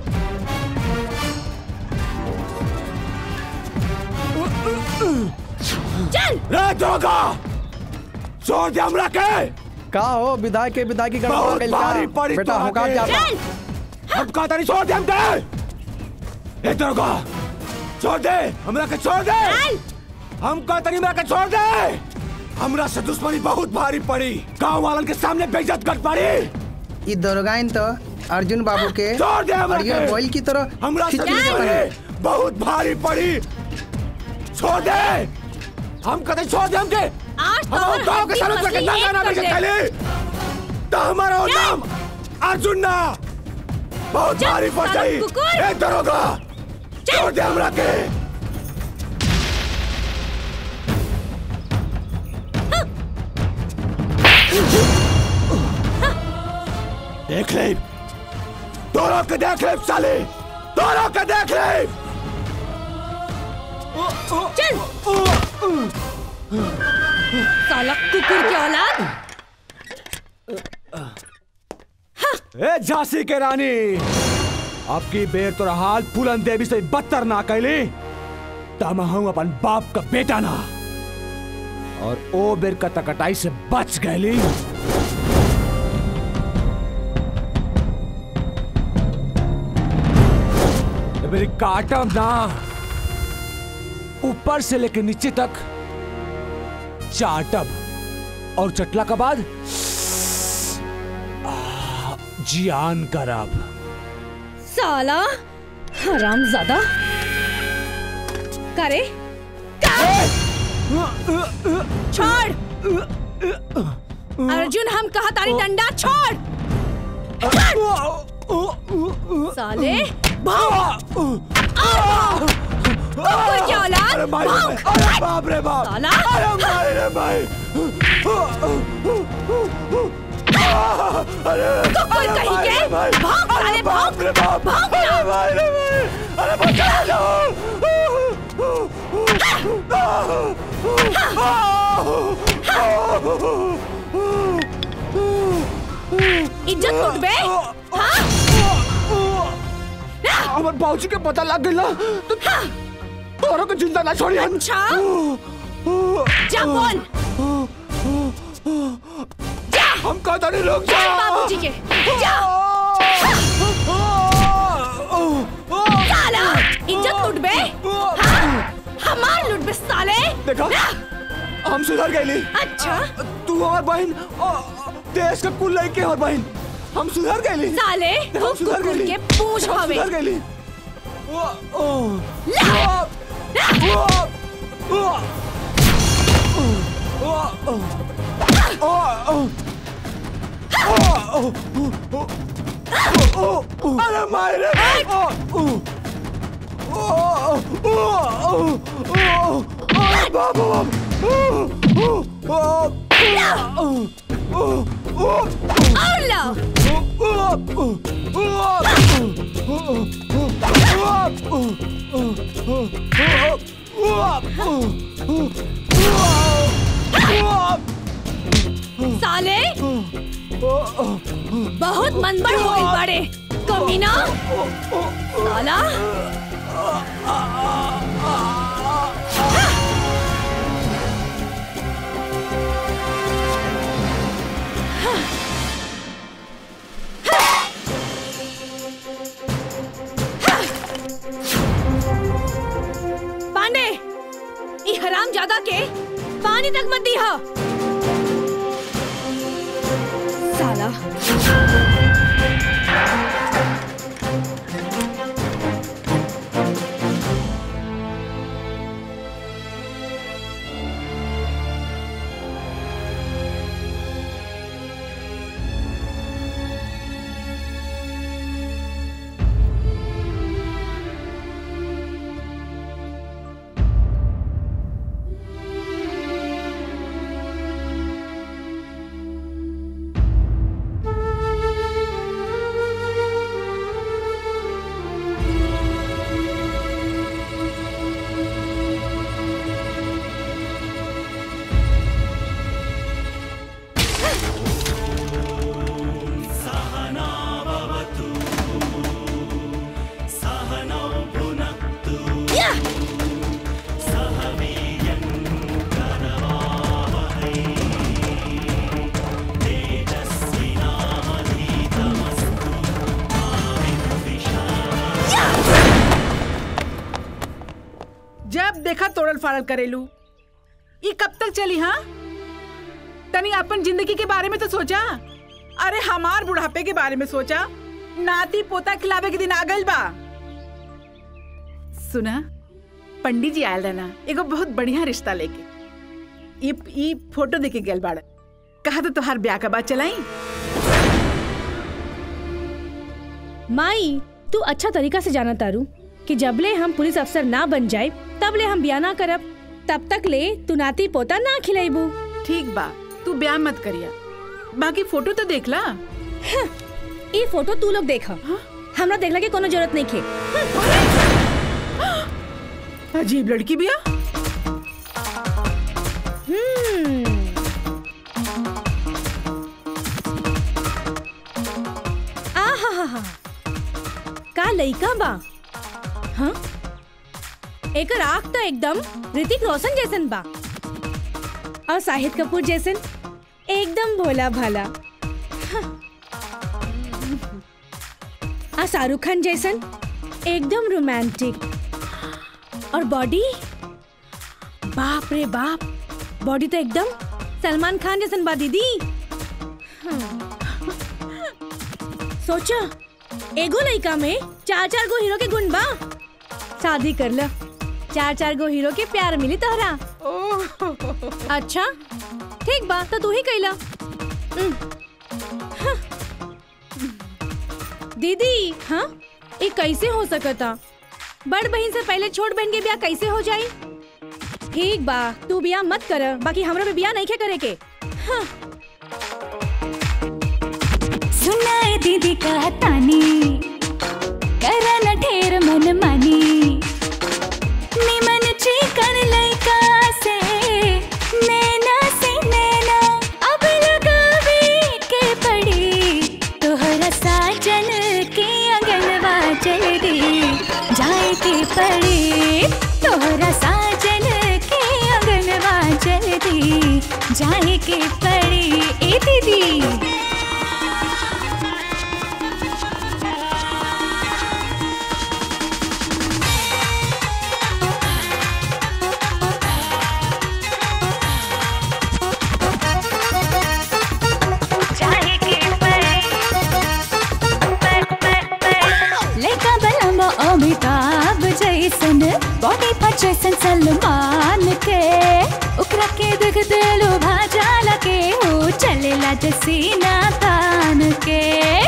चल रे दरोगा छोड़ दे हमरा के का हो विधायक के विधायक की गड़बड़ हो बहुत गइल भारी का पड़ी बेटा तोहरा होगा के। क्या चल हम कहता नहीं छोड़ दे हमके ए दरोगा छोड़ दे हमरा के छोड़ दे हम कहता नहीं हमरा के छोड़ दे हमरा से दुश्मनी बहुत भारी पड़ी गांव वालन के सामने बेइज्जत कर पड़ी ई दरोगाइन तो अर्जुन बाबू के छोड़ दे हमरा अर्जुन के। बोल की तरह हमरा से खिचड़ी के दुश्मनी बने। बहुत भारी पड़ी छोड़ दे हम कहते छोड़ दे हमके आज तो हम और गांव के हड्डी सामने पसली जाके एक ना कर ले। पहले तो हमारा नाम अर्जुन ना बहुत चल, भारी पड़ साला जाई कुकुर। ए दरोगा छोड़ दे हमरा के देख ले दोनों के देख ले साले दोनों के देख ले चल साला कुकुर की औलाद ए झांसी के रानी आपकी बेर तोरा हाल फूलन देवी से बदतर ना कैली तम हूं अपन बाप का बेटा ना और ओ बेर कटकटाई से बच गईली ए मेरी काटम ना ऊपर से लेके नीचे तक चाटब और चटला के बाद जियान करब साला हराम ज्यादा करे छोड़ अर्जुन हम कहा तारी डंडा छोड़ साले भाग कुकुर की औलाद अरे भाई भाग अरे बाप रे बाप साला अरे भाई रे भाई अरे कुकुर अरे कहीं भाई के रे भाई भाग अरे साले बाप भाग रे बाप भाग अरे ना भाई रे भाई अरे बचा इज्जत लूट बे हाँ हमर बाबूजी के पता लग गइल ना तो तोरो के जिंदा ना छोड़ी हम अच्छा जा बोल हम कहता नहीं रुक जा बाबूजी के जा साला इज्जत लूट बे हाँ? हमार लूट बे साले देखा हम सुधर गईली अच्छा तू और बहन अ, देश का कुल लड़के और बहन हम सुधर गईली साले हम तू सुधर कुकुर गईली के पूंछ हम हवे सुधर गईली अरे मारे बाबू और लो साले बहुत मनबड़ हो गई बड़े कमीना साला पांडे ई हराम ज्यादा के पानी तक मत दी हा साला जब देखा तोड़ल फाड़ल करेलू ये कब तक चली हाँ तनी अपन जिंदगी के बारे में तो सोचा अरे हमार बुढ़ापे के बारे में सोचा नाती पोता खिलावे के दिन आ गइल बा सुना पंडित जी आयल रहना एगो बहुत बढ़िया रिश्ता लेके ई ई फोटो देके गेल बाड़ कहा तो तोहार ब्याह का बात चलाई माई तू अच्छा तरीका से जाना तारू कि जबले हम पुलिस अफसर ना बन जाए तबले हम ब्याह ना करब तब तक ले तू नाती पोता ना खिलाइबू ठीक बा तू ब्याह मत करिया बाकी फोटो तो देख ला ये फोटो तू लोग देखा हमरा देखला के कोनो जरूरत नहीं खे अजीब लड़की बिया हम्म आहाहा का लइका बा हाँ एकर आँख तो एकदम ऋतिक रोशन जैसन बा और शाहिद कपूर जैसन एकदम भोला भाला हाँ। आ शाहरुख खान जैसन एकदम रोमांटिक और बॉडी बाप रे बाप बॉडी तो एकदम सलमान खान जैसन बा दीदी हाँ। सोचा एगो लड़का में चार चार गो हीरो के गुण बा शादी कर ल चार चार गो हीरो के प्यार मिली तोहरा अच्छा ठीक बा तो तू ही कैला हम्म। हाँ। दीदी हाँ ये कैसे हो सकता बड़ बहन से पहले छोट बहन के ब्याह कैसे हो जाई ठीक बा तू ब्याह मत कर बाकी हमरा भी ब्याह नहीं खे करे के हाँ सुनाए दीदी का तानी करन ढेर मन मानी निमन चिकन लइका से नैना से नैना अब लगावे के पड़ी तोहरा साजन के अंगनवा जल्दी जाए के पड़ी तोहरा साजन के अंगनवा जल्दी जाए के पड़ी ए दीदी लड़का बलम्बा अमिताभ जैसन बॉडी पर जैसन सलमान के उकरा के देख दिलो भाजाला के हो चलेला जसीना तान के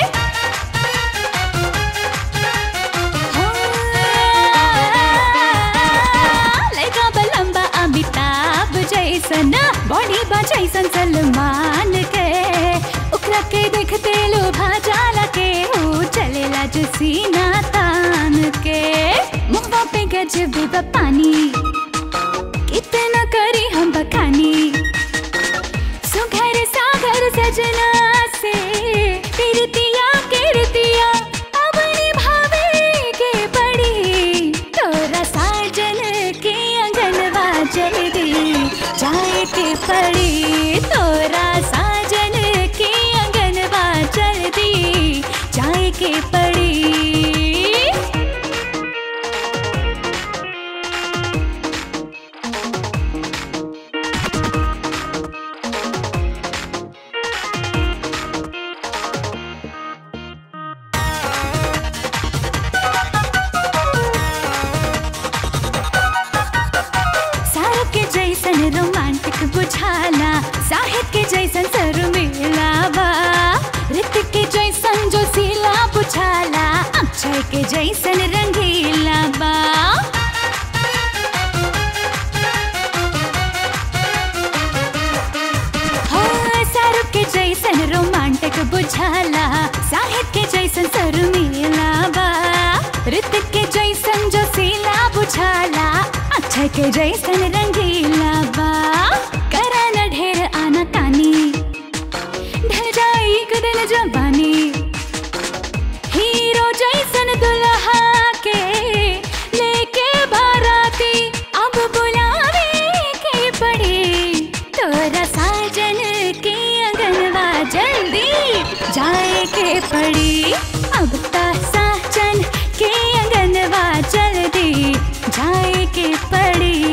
लड़का बलम्बा अमिताभ जैसन बॉडी बा जैसन सलमान के उकरा के देखते लो भाजाला के हो चलेला जसीना तान के मुखवा पे गजब बा पानी कितना करी हम बखानी सुघर सागर सजना से तिरतिया किरतिया अब निभावे के पड़ी तोरा साजन के अंगनवा जल्दी जाए के पड़ी तोरा साजन के अंगनवा जल्दी जाए के पड़ी सारो के जैसन रोमांटिक बुझाला साहिब के जैसन सर मिलावा ऋतिक के जैसन जो सीला बुझाला अक्षय के जैसन रंगीला बा हाँ, सारो के जैसन रोमांटिक बुझाला साहिब के जैसन सर मिलावा ऋतिक के जैसन जो सीला बुझाला अक्षय के जैसन रंगीला बा करा न ढेर आना तानी ढल जाई एक दिन जवानी हीरो जैसन दुल्हा के लेके बाराती अब बुलावे के पड़ी तोरा साजन के अंगनवा जल्दी जाए के पड़ी अब ता साजन के अंगनवा जल्दी जाए के पड़ी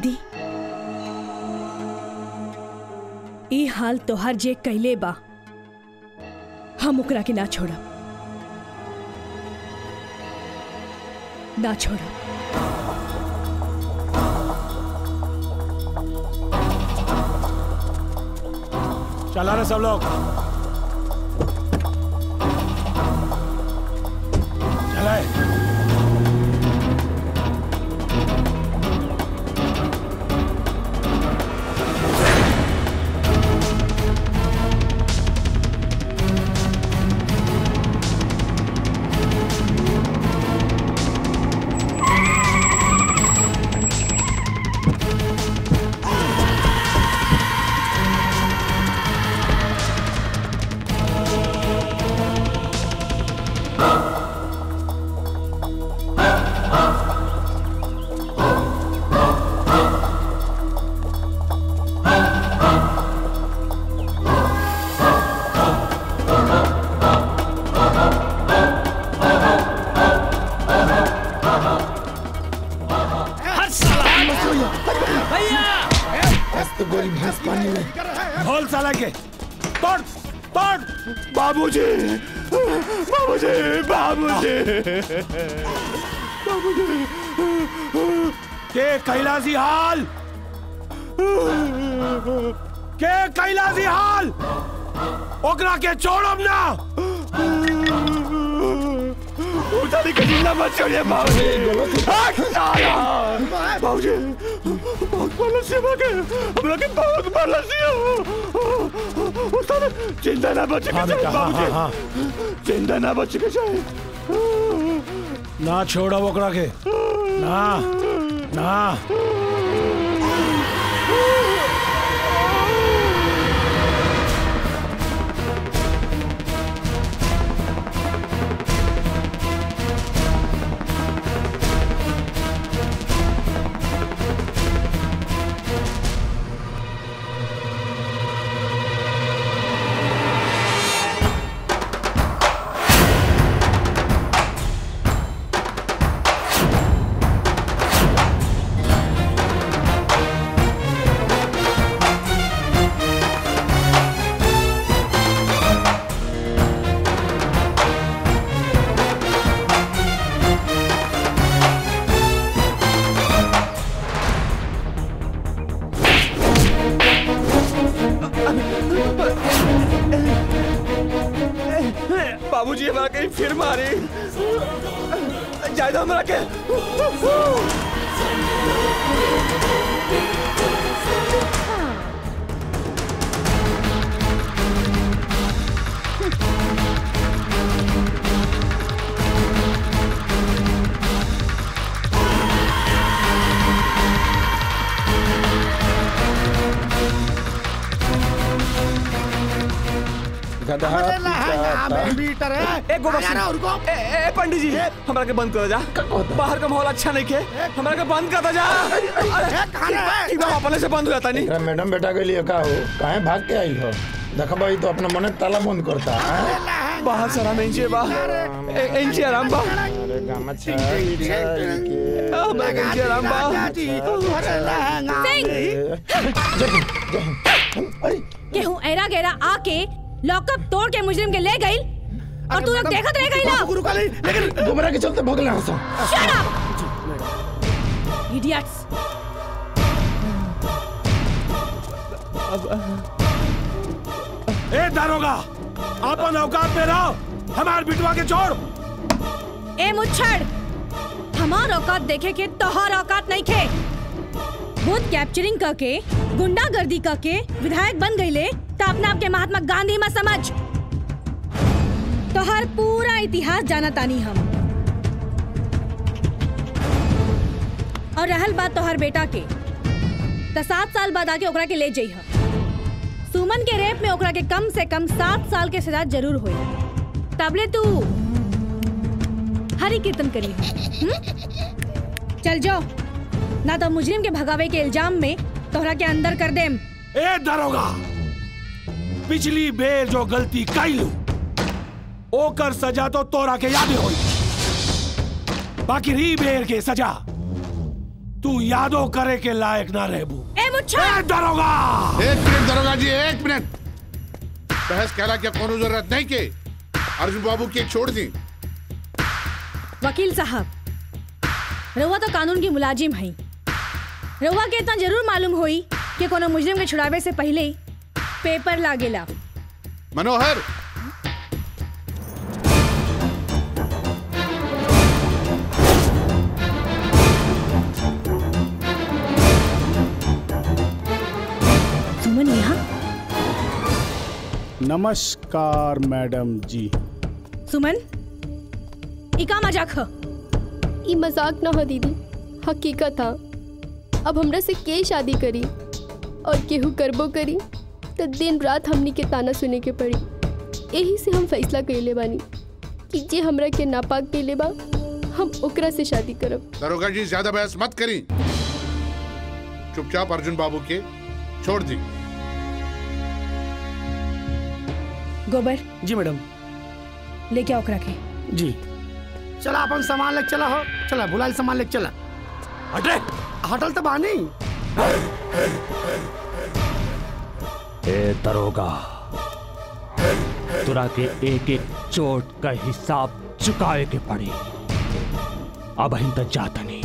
दीदी ई हाल तोहर जे कैले बा हम ओकरा के ना छोड़ब ना छोड़ब चला रहे सब लोग चलाए तो गोरी भैंस पानी में ढोल साला के तोड़ तोड़ बाबूजी बाबूजी बाबूजी बाबूजी के कैलाशी हाल के कैलाशी हाल ओकरा के छोड़ब ना उतारी के जिंदा मत छोड़िए बाबूजी हट साला बाबूजी बहुत बड़ा सेवा के हम लोग के बहुत बड़ा सेवा उतार जिंदा ना बच के हाँ जाए बेटा, हाँ, हाँ, हाँ। बाबूजी जिंदा ना बच के जाए ना छोड़ब ओकरा के ना ना बाबूजी हमारा कहीं फिर मारे जायदा हमारा के गधा अरे लहंगा पिता में बीटर है ए गोबर आया ना सिंह उनको ए, ए पंडित जी हमरा के बंद कर जा बाहर का माहौल अच्छा नहीं के हमरा के बंद कर जा अरे ठीक बा अपने से बंद हो जाता नहीं एकरा मैडम बेटा के लिए का हो काहे भाग के आई हो देखबा ई तो अपना मने ताला बंद करता है बाहर सारा में इंचे बा ए- इंचे आराम बा अरे गामा छा के हमरा के इंचे आराम बा केहू ऐरा गैरा आके लॉकअप तोड़ के मुजरिम के ले गई और तू लोग देखत रह गई ना लेकिन गुमराह के चलते भगले हंसो Shut up! Idiots! ए दारोगा अपन औकात में रहो हमार बिटवा के छोड़ ए मुच्छड़ हमार औकात देखे के तोहार औकात नहीं खे बुथ कैप्चरिंग करके गुंडागर्दी करके विधायक बन गईले तो अपना आपके महात्मा गांधी में समझ तोहार पूरा इतिहास जाना तानी हम और रहल बात तोहार बेटा के तो सात साल बाद आके ओकरा के ले जइह सुमन के रेप में ओकरा के कम से कम सात साल के सजा जरूर होई तबले तू हरी कीर्तन करी हम्म? चल जाओ ना तो मुजरिम के भगावे के इल्जाम में तोहरा के अंदर कर देम ए दारोगा पिछली बेर जो गलती कैलू ओकर सजा तो तोरा के याद होई बाकी री बेर के सजा तू यादो करे के लायक ना रहबू ए मुच्छा दरोगा एक मिनट दरोगा जी एक मिनट बहस कहला क्या कोनो जरूरत नहीं के अर्जुन बाबू की छोड़ दी वकील साहब रउआ तो कानून की मुलाजिम है रउआ के इतना जरूर मालूम होई कि कोनो मुजरिम के छुड़ावे से पहले ही पेपर लागेला मनोहर सुमन यहाँ नमस्कार मैडम जी सुमन ई का मजाक ह ई मजाक न हो दीदी हकीकत था अब हमरा से के शादी करी और केहू करबो करी तो दिन रात हमनी के ताना सुने के पड़ी यही से हम फैसला कैले बानी कि जे हमरा के नापाक कैले बा हम ओकरा से शादी करब दरोगा जी ज्यादा बहस मत करी चुपचाप अर्जुन बाबू के छोड़ दी गोबर जी मैडम लेके आओ ओकरा के जी चला अपन सामान लेके चला हो चला बुलाइल सामान लेके चला हटे हटल तो बानी ए दरोगा तुरा के एक एक चोट का हिसाब चुकाए के पड़ी अब हम तक जाता नहीं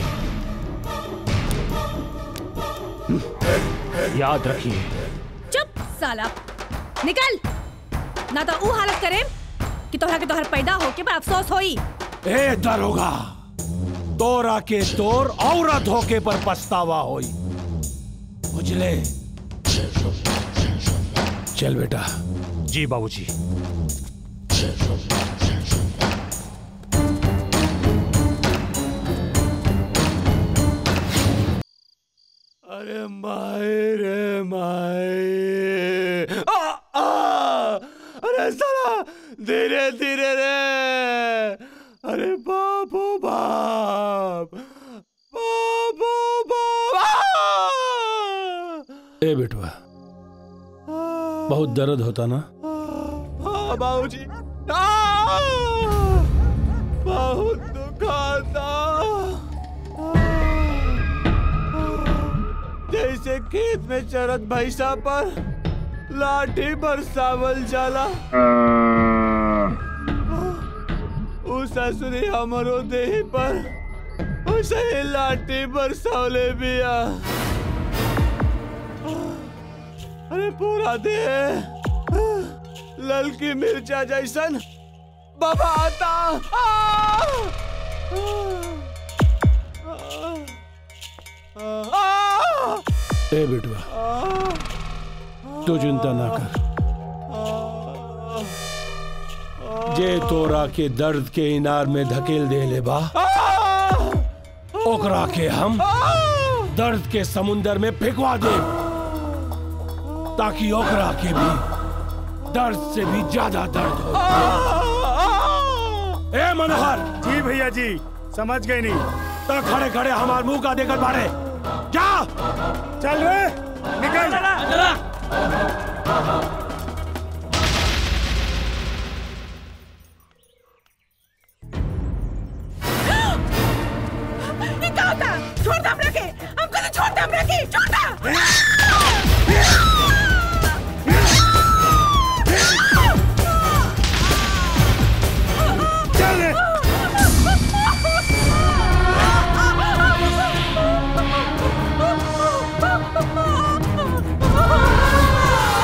हम्म, याद रखिए चुप साला निकल ना तो ऊ हालत करे कि तोहरा के तोहर पैदा होके पर अफसोस होई ए दरोगा तोरा के तोर औरत होके पर पछतावा होई बुझले चल बेटा जी बाबूजी अरे माए रे माए आ, आ, अरे साला धीरे धीरे रे अरे बाबू बाप बाबू बाप आ! ए बेटवा बहुत दर्द होता ना हाँ बाबूजी आ! बहुत दुखाता जैसे खेत में चरत भैंसा पर लाठी बरसावल जाला उ ससुरी हमरो देह पर उसे ही लाठी बरसावले बिया अरे पूरा देह ललकी मिर्चा जैसन बाबा आता ए बेटवा तू चिंता ना कर जे तोरा के दर्द के इनार में धकेल दे ले बा ओकरा के हम दर्द के समुंदर में फेंकवा दे ताकि ओकरा के भी दर्द से भी ज्यादा दर्द हो ए मनोहर जी भैया जी समझ गए नहीं तो खड़े खड़े हमारे मुंह का देकर बाड़े जा चल रे निकल ये क्या होता छोड़ दे हमरा के हमको तो छोड़ दे हमरा के छोड़ दे चल रे Ah!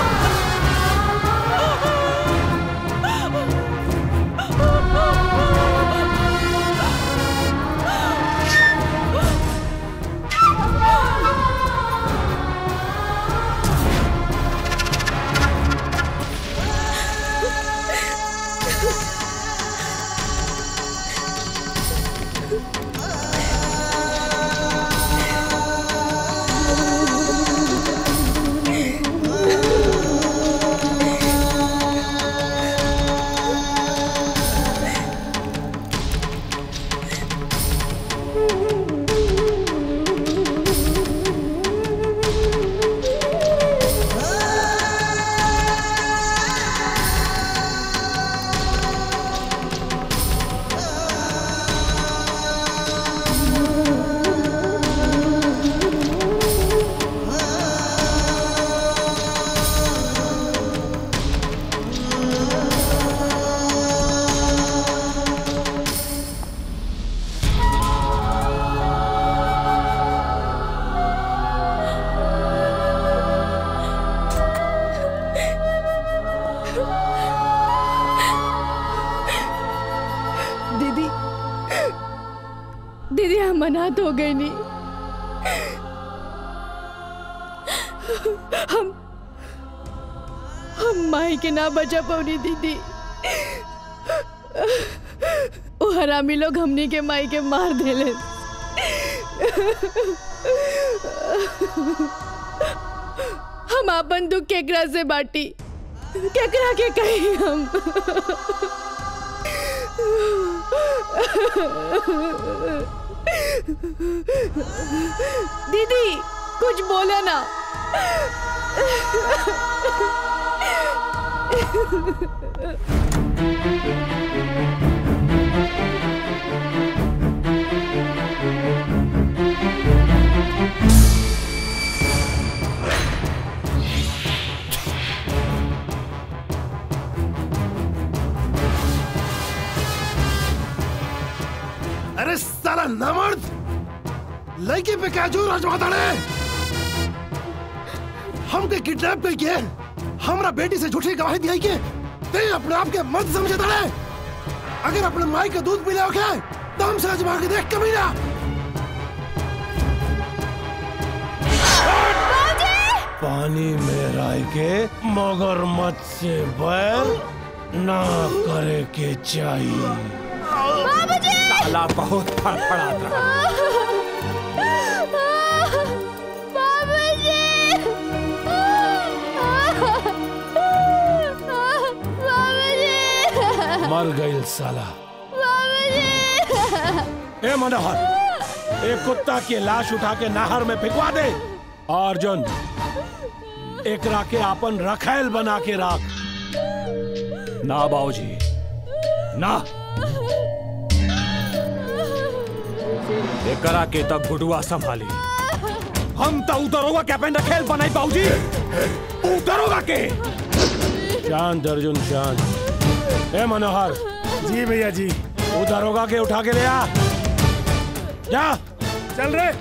हम अनाथ हो गए नहीं हम हम माई के ना बचा पौनी दीदी वो हरामी लोग हमनी के माई के मार देले हम अपन दुख केकरा से बाटी केकरा के कही हम दीदी कुछ बोला ना अरे साला नमर्द लड़की पे क्या जोर आजमाता रे हमके किडनैप कर के हमरा बेटी से झूठी गवाही दिया के ते अपने आप के मर्द समझता रे अगर अपने माई का दूध पी लोगे तो हमसे आजमा के देख कभी ना पानी में राय के मगरमच्छ से बैर ना करे के चाहिए साला बहुत फड़फड़ात रहा मर गई साला ए मनोहर एक कुत्ता की लाश उठा के नहर में फेंकवा दे अर्जुन एक राके आपन रखेल बना के राख ना बाबूजी ना एकरा के तब गुडुआ संभाली हम तो उतरोगा कैप्टन रखेल बनाई बाबूजी उतरोगा के शांत अर्जुन शांत ए मनोहर जी भैया जी वो दरोगा के उठा के ले आ जा चल रे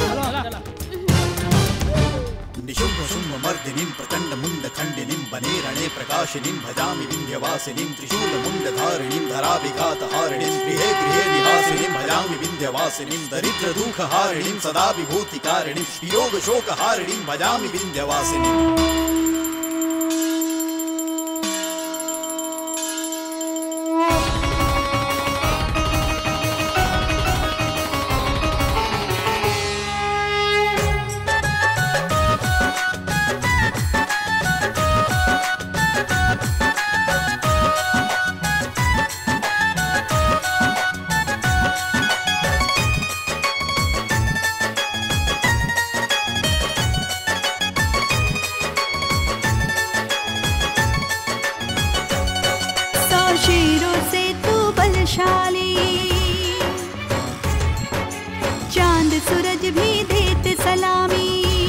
निशुम्भ शुम्भ मर्दिनीं प्रचण्ड मुण्ड खण्डिनीं वने रणे प्रकाशिनीं भजामि विन्ध्यवासिनीं त्रिशूल मुण्ड धारिणीं धराभिघात हारिणीं गृहे गृहे निवासिनीं भजामि विन्ध्यवासिनीं दरिद्र दुःख हारिणीं सदा विभूतिकारिणीं वियोग शोक हारिणीं भजामि विन्ध्यवासिनीं सौ शेरों से तू बलशाली चांद सूरज भी देते सलामी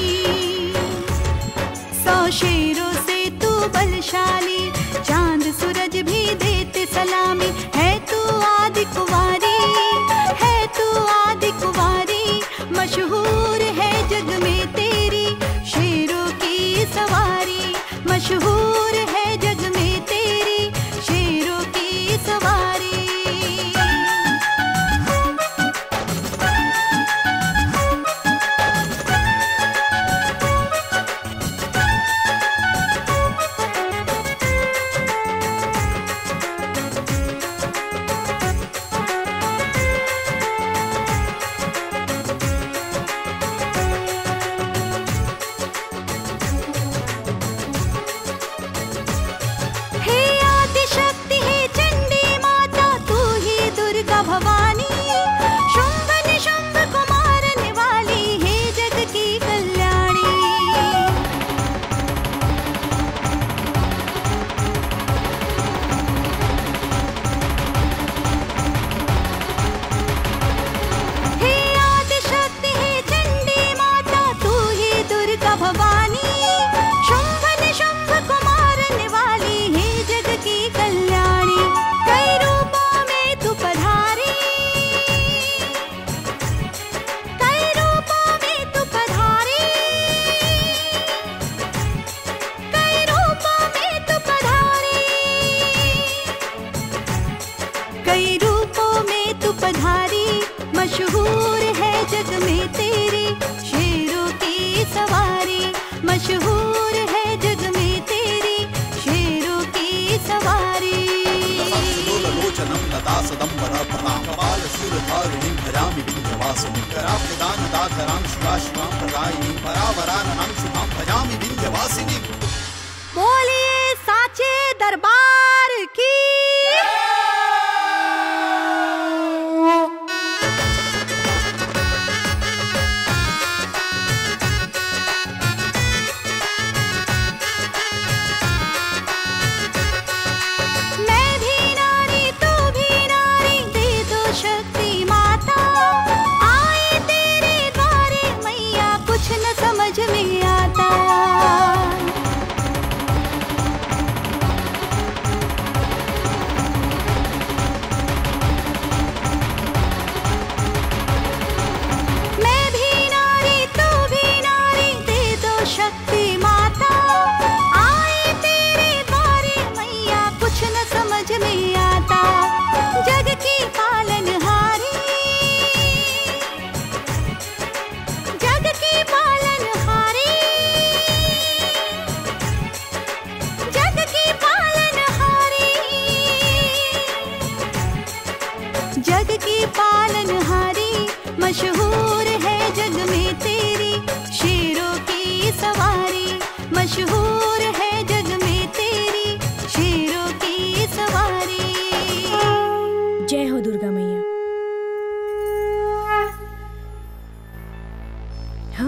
सौ शेरों से तू बलशाली चांद सूरज भी देते सलामी है तू आदि कुंवारी है तू आदि कुंवारी मशहूर है जग में तेरी शेरों की सवारी मशहूर है जग में तेरी शेरों की सवारी प्रदां कपाल शूलधारिणीं भजामि विन्ध्यवासिनीं कराब्जदानदाधरां शिवा शिवां प्रदायिनीं परावराननां शुभां भजामि विन्ध्यवासिनीं बोलिए साचे दरबार की मैं भी नारी तू भी नारी दे दो शक्ति माता आए तेरे द्वारे मैया कुछ न समझ में आता मैं भी नारी तू भी नारी दे दो शक्ति माता आए तेरे द्वारे मैया कुछ न समझ में आता जग की पालनहारी जग की पालनहारी जग की पालनहारी जग की पालनहारी मशहूर है जग में तेरी शेरों की सवारी मशहूर है जग में तेरी शेरों की सवारी जय हो दुर्गा मैया हाँ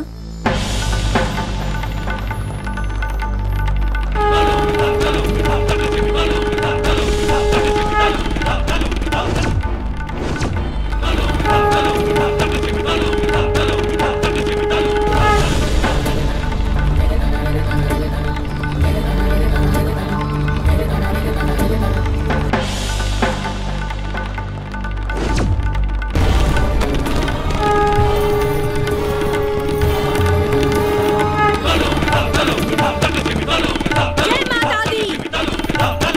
जय माता दी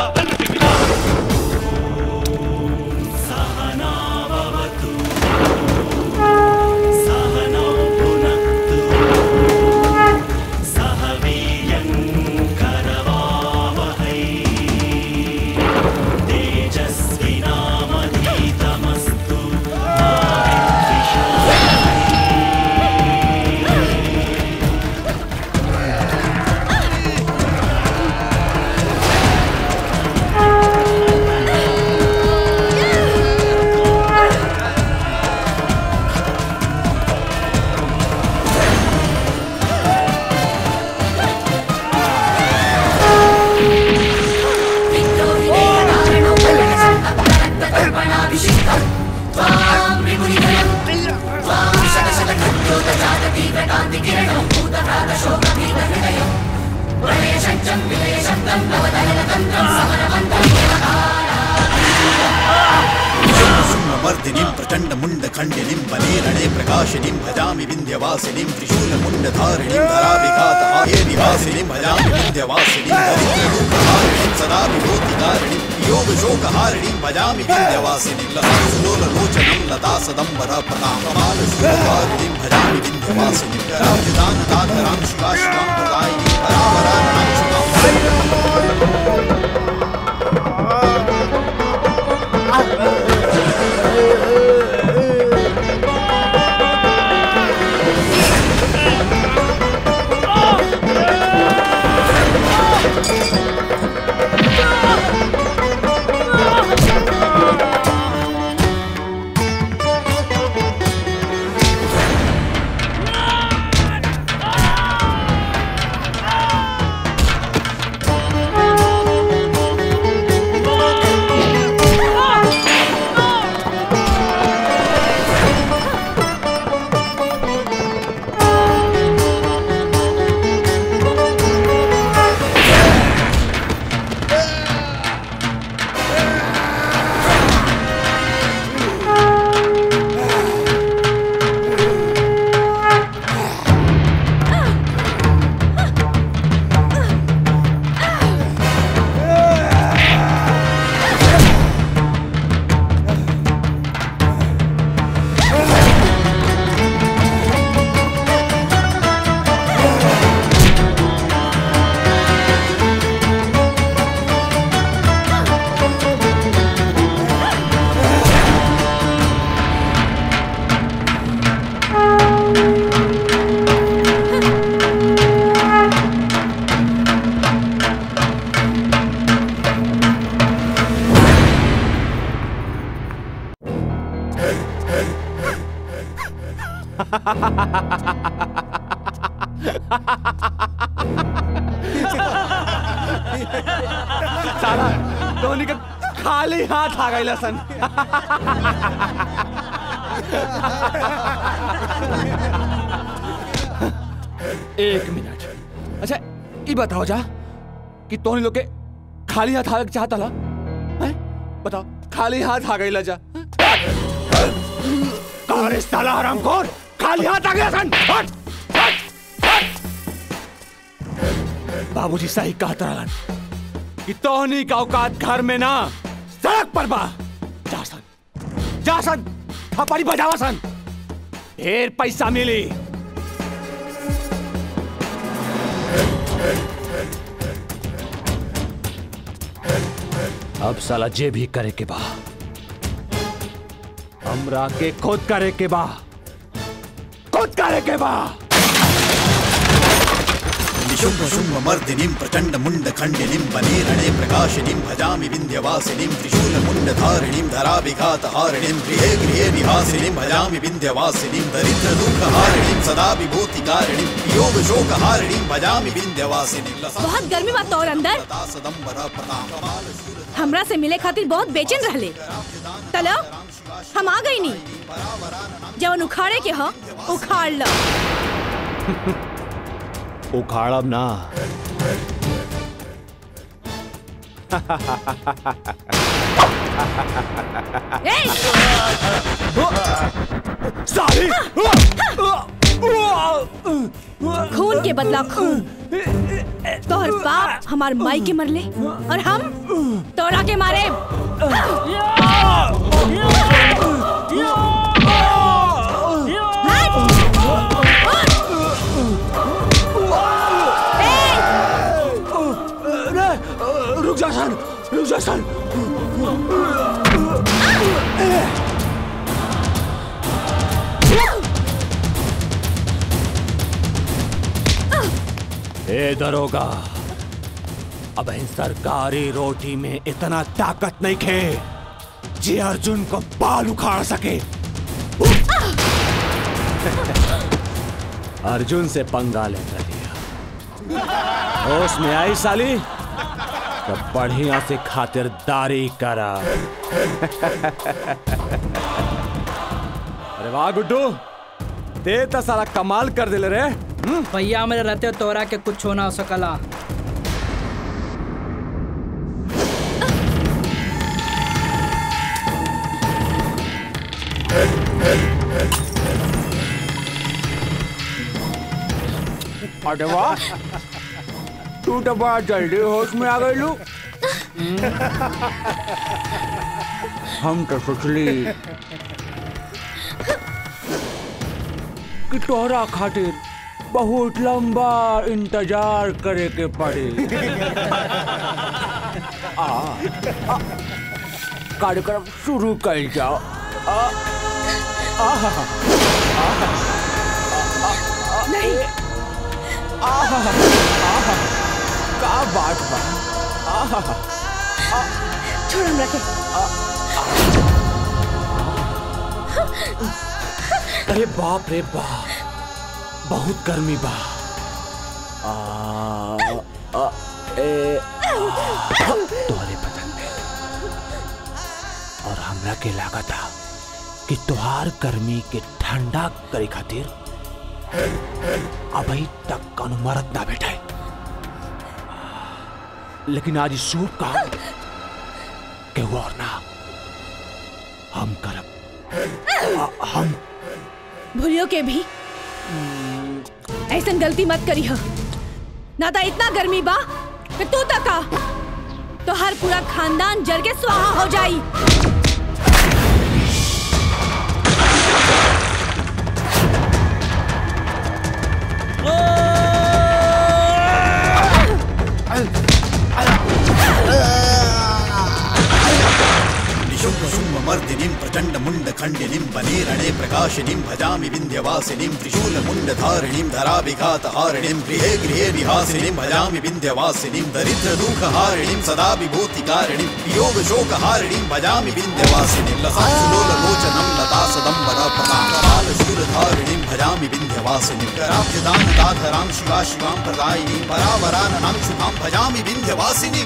मर्दिनीं प्रचण्डमुण्डखण्डिनीं वनेरणे प्रकाशिनीं भजामि विन्ध्यवासिनीं त्रिशूलमुण्डधारिणीं धराभिघातहाये निवासिनीं भजामि विन्ध्यवासिनीं दरिद्ररूपहारिणीं सदा विभूतिकारिणीं योगशोकहारिणीं भजामि विन्ध्यवासिनीं लतासुलोललोचनं लता सदम्बरा प्रतां कमालशूलहारिणीं भजामि विन्ध्यवासिनीं कराब्जदानदाधरां शिवा शिवां प्रदायिनीं परावराननां शुभां जय साला धोनी का खाली हाथ आ गई सन एक मिनट अच्छा ये बताओ जा कि तोहनी लोग के खाली हाथ आवे के चाहता ला हैं? बताओ खाली हाथ आ गई जा अरे साला हरामखोर खाली हाथ आ गया सन हट बाबूजी सही कहता रहलन कि तोहनी का औकात घर में ना सड़क पर बा जा सन जा सन थपड़ी बजावा सन ढेर पैसा मिली अब साला जे भी करे के बा हमरा के खुद करे के बा खुद करे के बा निशुम्भ शुम्भ मर्दिनीं प्रचण्ड मुण्ड खण्डिनीं वने रणे प्रकाशिनीं भजामि विन्ध्यवासिनीं त्रिशूल मुण्ड धारिणीं धराभिघात हारिणीं गृहे गृहे निवासिनीं भजामि विन्ध्यवासिनीं दरिद्र दुःख हारिणीं सदा विभूति कारिणीं योग शोक हारिणीं भजामि विन्ध्यवासिनीं बहुत गर्मी बा तोर अंदर सदम्बर प्रताप हमरा से मिले खातिर बहुत बेचैन रहले तलो हम आ गई नी जवन उखाड़े के ह उखाड़ लो उखाड़ब ना साली खून के बदला खून तोहर बाप हमार माई के मरले और हम तोरा के मारे रुक जा सन रुक जा सन ए दरोगा अब इन सरकारी रोटी में इतना ताकत नहीं खे जे अर्जुन को बाल उखाड़ सके अर्जुन से पंगा लेकर लिया होश में आई साली तो बढ़िया से खातिरदारी करा अरे वाह गुड्डू ते तो साला कमाल कर दिले रे भैया मेरे रहते तोरा के कुछ होना हो सकला अरे वाह तू तो बड़ा जल्दी होश में आ गई लू हम तो सोचली कि तोहरा खातिर बहुत लंबा इंतजार करे के पड़ी आ, आ, कार्यक्रम शुरू कर जाओ आ, आहा, आहा, नहीं आहा, आहा, का बात बा आहा, छोड़ हमरा के अरे बाप रे बाप बहुत गर्मी बा आ, आ, ए, आ, तोहरे बदन में और हमरा के लागत था कि तोहार गर्मी के ठंडा करे खातिर अभी तक कौनो मरद ना बैठे लेकिन आज शुभ काम केहू और ना हम करब आ- हम भूलियो के भी ऐसा गलती मत करी हो ना तो इतना गर्मी बा कि तू तक आ तो हर पूरा खानदान जल के स्वाहा हो जाई शुम्भ शुम्भ मर्दिनीं प्रचण्ड मुण्ड खण्डिनीं वने रणे प्रकाशिनीं भजामि विन्ध्यवासिनीं त्रिशूल मुण्ड धारिणीं धराभिघात हारिणीं गृहे गृहे निहासिनीं भजामि विन्ध्यवासिनीं दरिद्र दुःख हारिणीं सदा विभूतिकारिणीं वियोग शोक हारिणीं भजामि विन्ध्यवासिनीं लसासुलोल लोचनं लता सदम्बरा प्रतापराल शूलधारिणीं भजामि विन्ध्यवासिनीं कराब्जदान दाधरां शिवा शिवां प्रदायिनीं परावराननां शुभां भजामि विन्ध्यवासिनीम्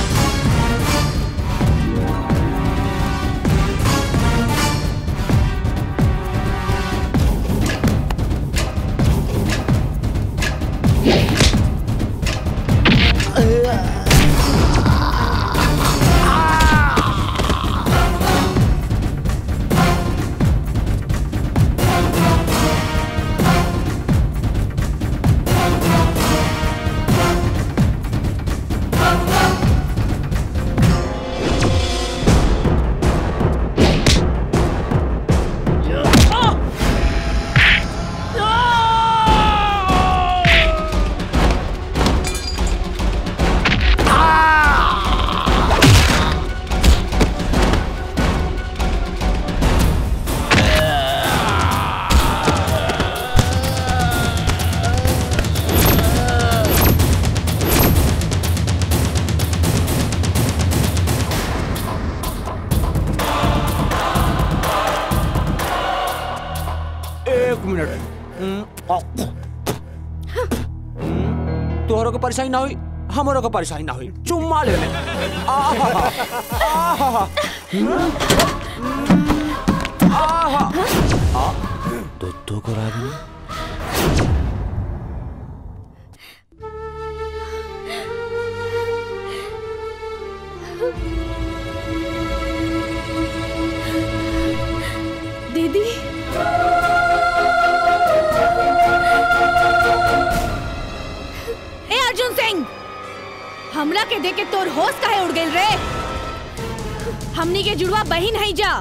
एक मिनट हम्म, आ, हम्म, तोहरों को परेशानी ना हुई हमारों को परेशानी ना हुई चुम्मा ले ले आहा, आहा, हम्म, आहा, आ, दुद्धू को रागिनी दीदी ए अर्जुन सिंह हमरा के देख के तोर होश काहे उड़ गेल रे हमनी के जुड़वा बहिन है जा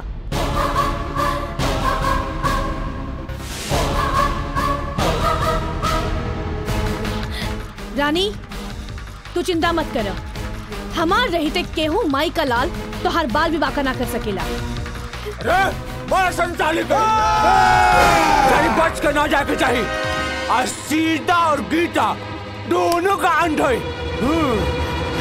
रानी तू चिंता मत कर हमार रहते केहू माई का लाल तो हर बाल भी बाका ना कर सकेला बड़ा संचालित चाहिए बच कर ना जाके चाहिए आज सीता और गीता दोनों का अंत है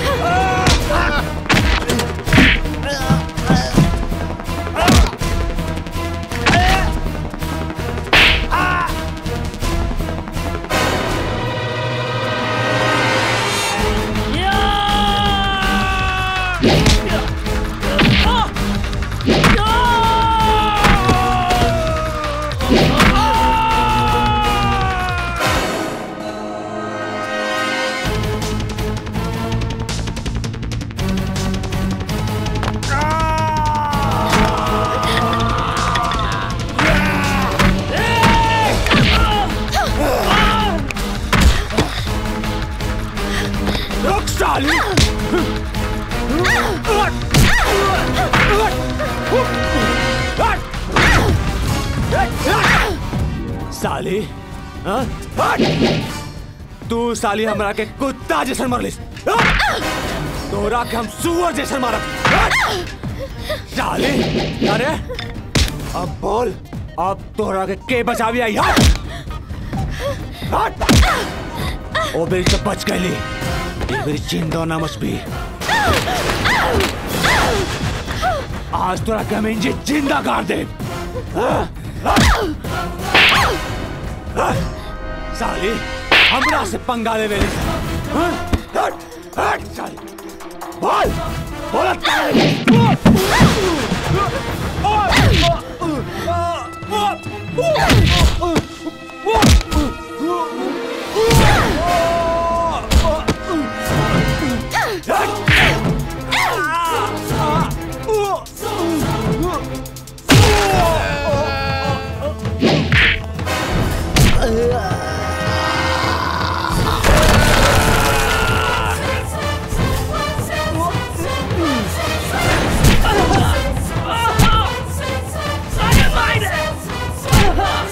रुक साली साली हाँ? तू साली हमरा के कुत्ता जैसन मरलिस तोरा के हम सुअर जैसन मारब साली अरे अब बोल अब तोरा के के बचावी आई हट हट ओ बेरी तो बच गईली ये मेरी चिंता ना मच भी आज तोरा के हम इंजी जिंदा गाड़ दे साली हमरा से पंगा ले मेरे हट हट साली बोल बोल Ah!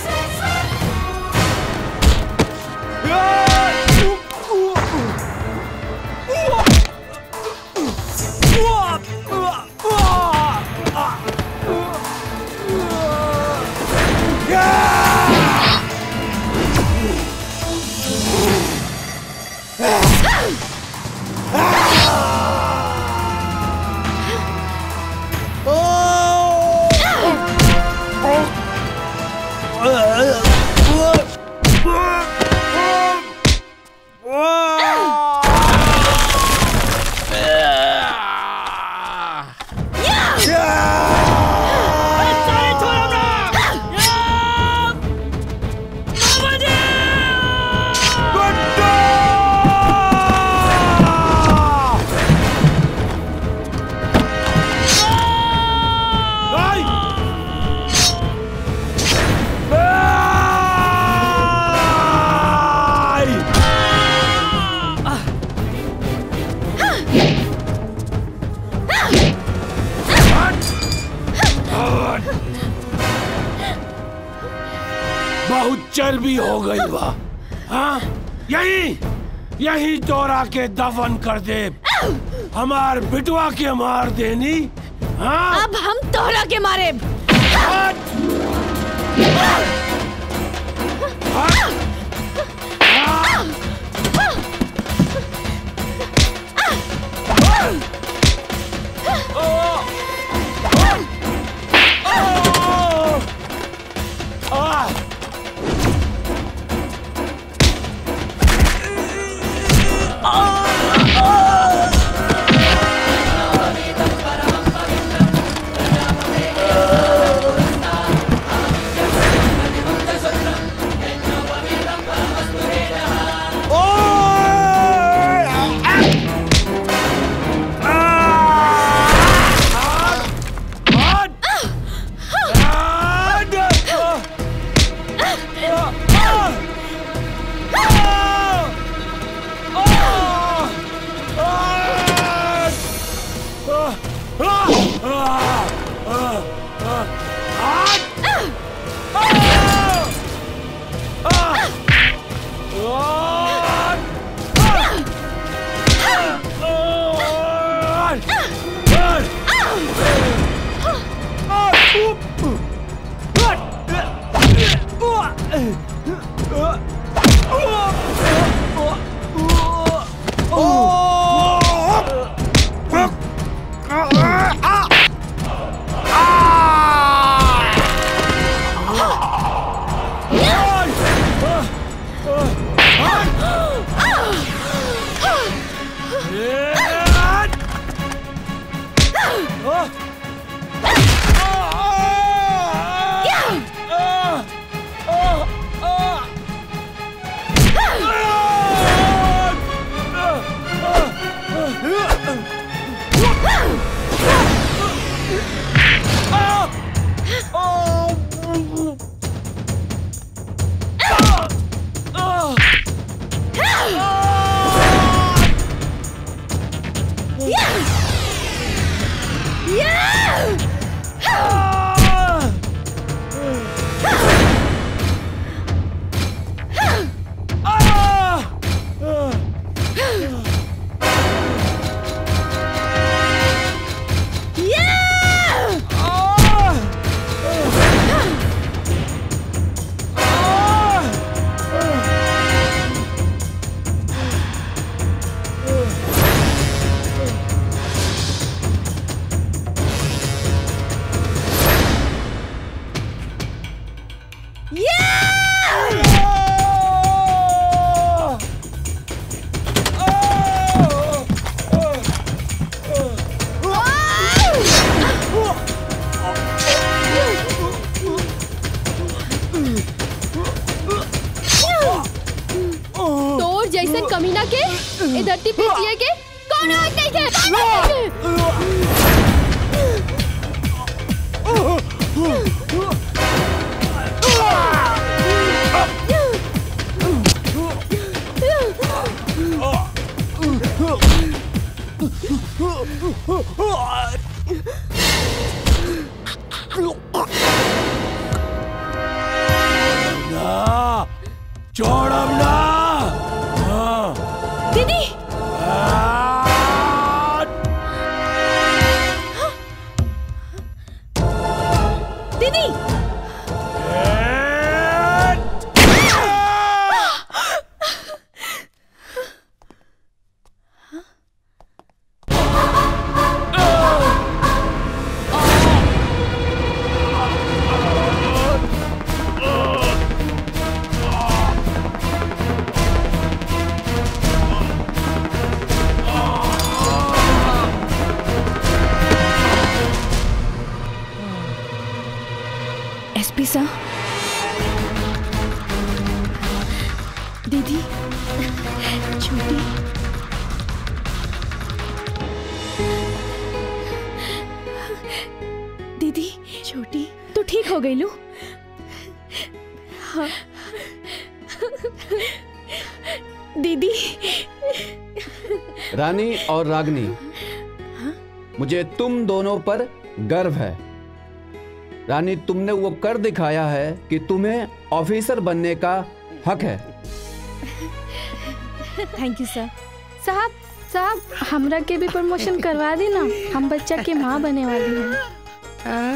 चर्बी हो गई बा हाँ यही यही तोरा के दफन कर दे हमार बिटवा के मार देनी हाँ अब हम तोहरा के मारे तोर जैसन कमीना के ए धरती पे जिए के कौन हक नहीं के कौन हक नहीं ना छोड़ब ना हाँ। दीदी दीदी एसपी साहब दीदी छोटी दीदी छोटी तू ठीक हो गई लू हाँ दीदी रानी और रागनी मुझे तुम दोनों पर गर्व है रानी तुमने वो कर दिखाया है कि तुम्हें ऑफिसर बनने का हक है थैंक यू सर साहब साहब हमरा के भी प्रमोशन करवा दी ना हम बच्चा की माँ बने वाली हैं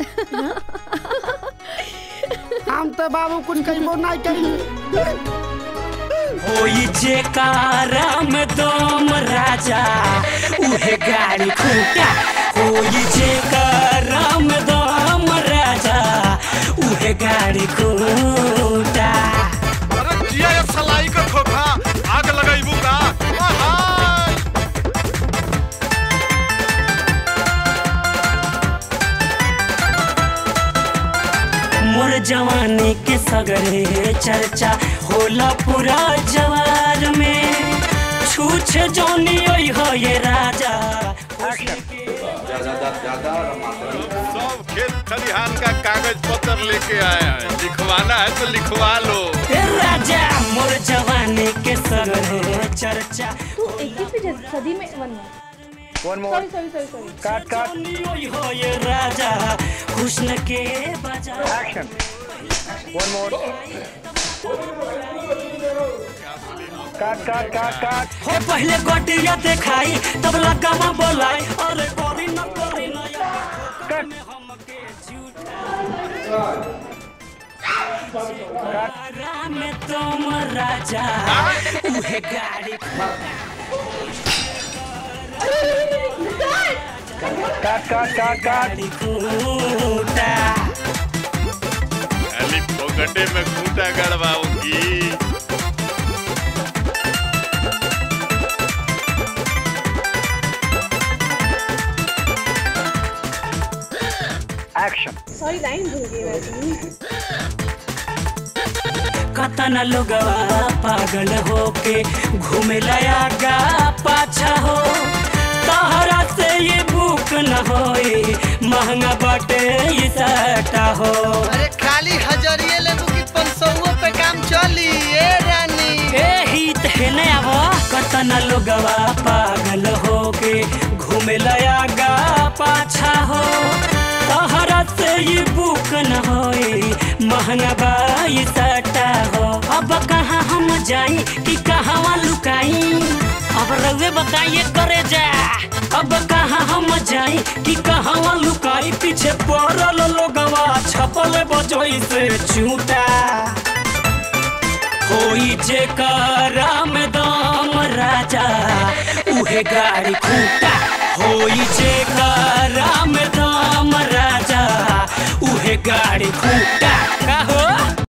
हम तो बाबू कुछ कहिबो नहीं कही होई जे कारम दम राजा उहे गाड़ी खूटा होई जे कारम दम राजा उहे गाड़ी खूटा अरे जिया ये सलाई का खोखा आग लगाइबू का आहाय! मोर जवानी के सगरे चर्चा होला पूरा जवार में छूछ जोनी ओई हो ये राजा सब खेत खलिहान का कागज पत्र लेके आए हैं लिखवाना है तो लिखवा लो ए राजा मोर जवानी के सगरे चर्चा तू इक्कीसवीं सदी में one one sorry sorry sorry sorry काट काट ओई हो ये राजा हुस्न के बाजार एक्शन वन मोर काट काट काट काट हो पहले गोटिया दिखाई तब लगा बोलाई अरे गोरी न गोरी न कट राम तुम राजा उहे गाड़ी काट काट काट काट खूटा खाली फोकटे में खूंटा गड़वाऊंगी एक्शन सॉरी लाइन भूल गई मैं कतना लोगवा पागल होके घूमे लयागा पाछा हो तहरा से ये बुक न होई महंगा बटे ये सटा हो अरे खाली हजरिए लेबू की पंसौओ पे काम चली ए रानी ए हित है ने अब कतना लोगवा पागल होके घूमे लयागा पाछा हो तहरा से ये बुक न होई महंगा बाई सटा हो अब कहाँ हम जाई कि कहाँ लुकाई अब रउए बताइए करे जा अब कहाँ हम जाई कि कहाँ लुकाई पीछे पड़ल लोगवा छपल बजोई से चूटा होई जे कराम दाम राजा उहे गाड़ी खूटा होई जे कराम दाम राजा उहे गाड़ी खूटा का हो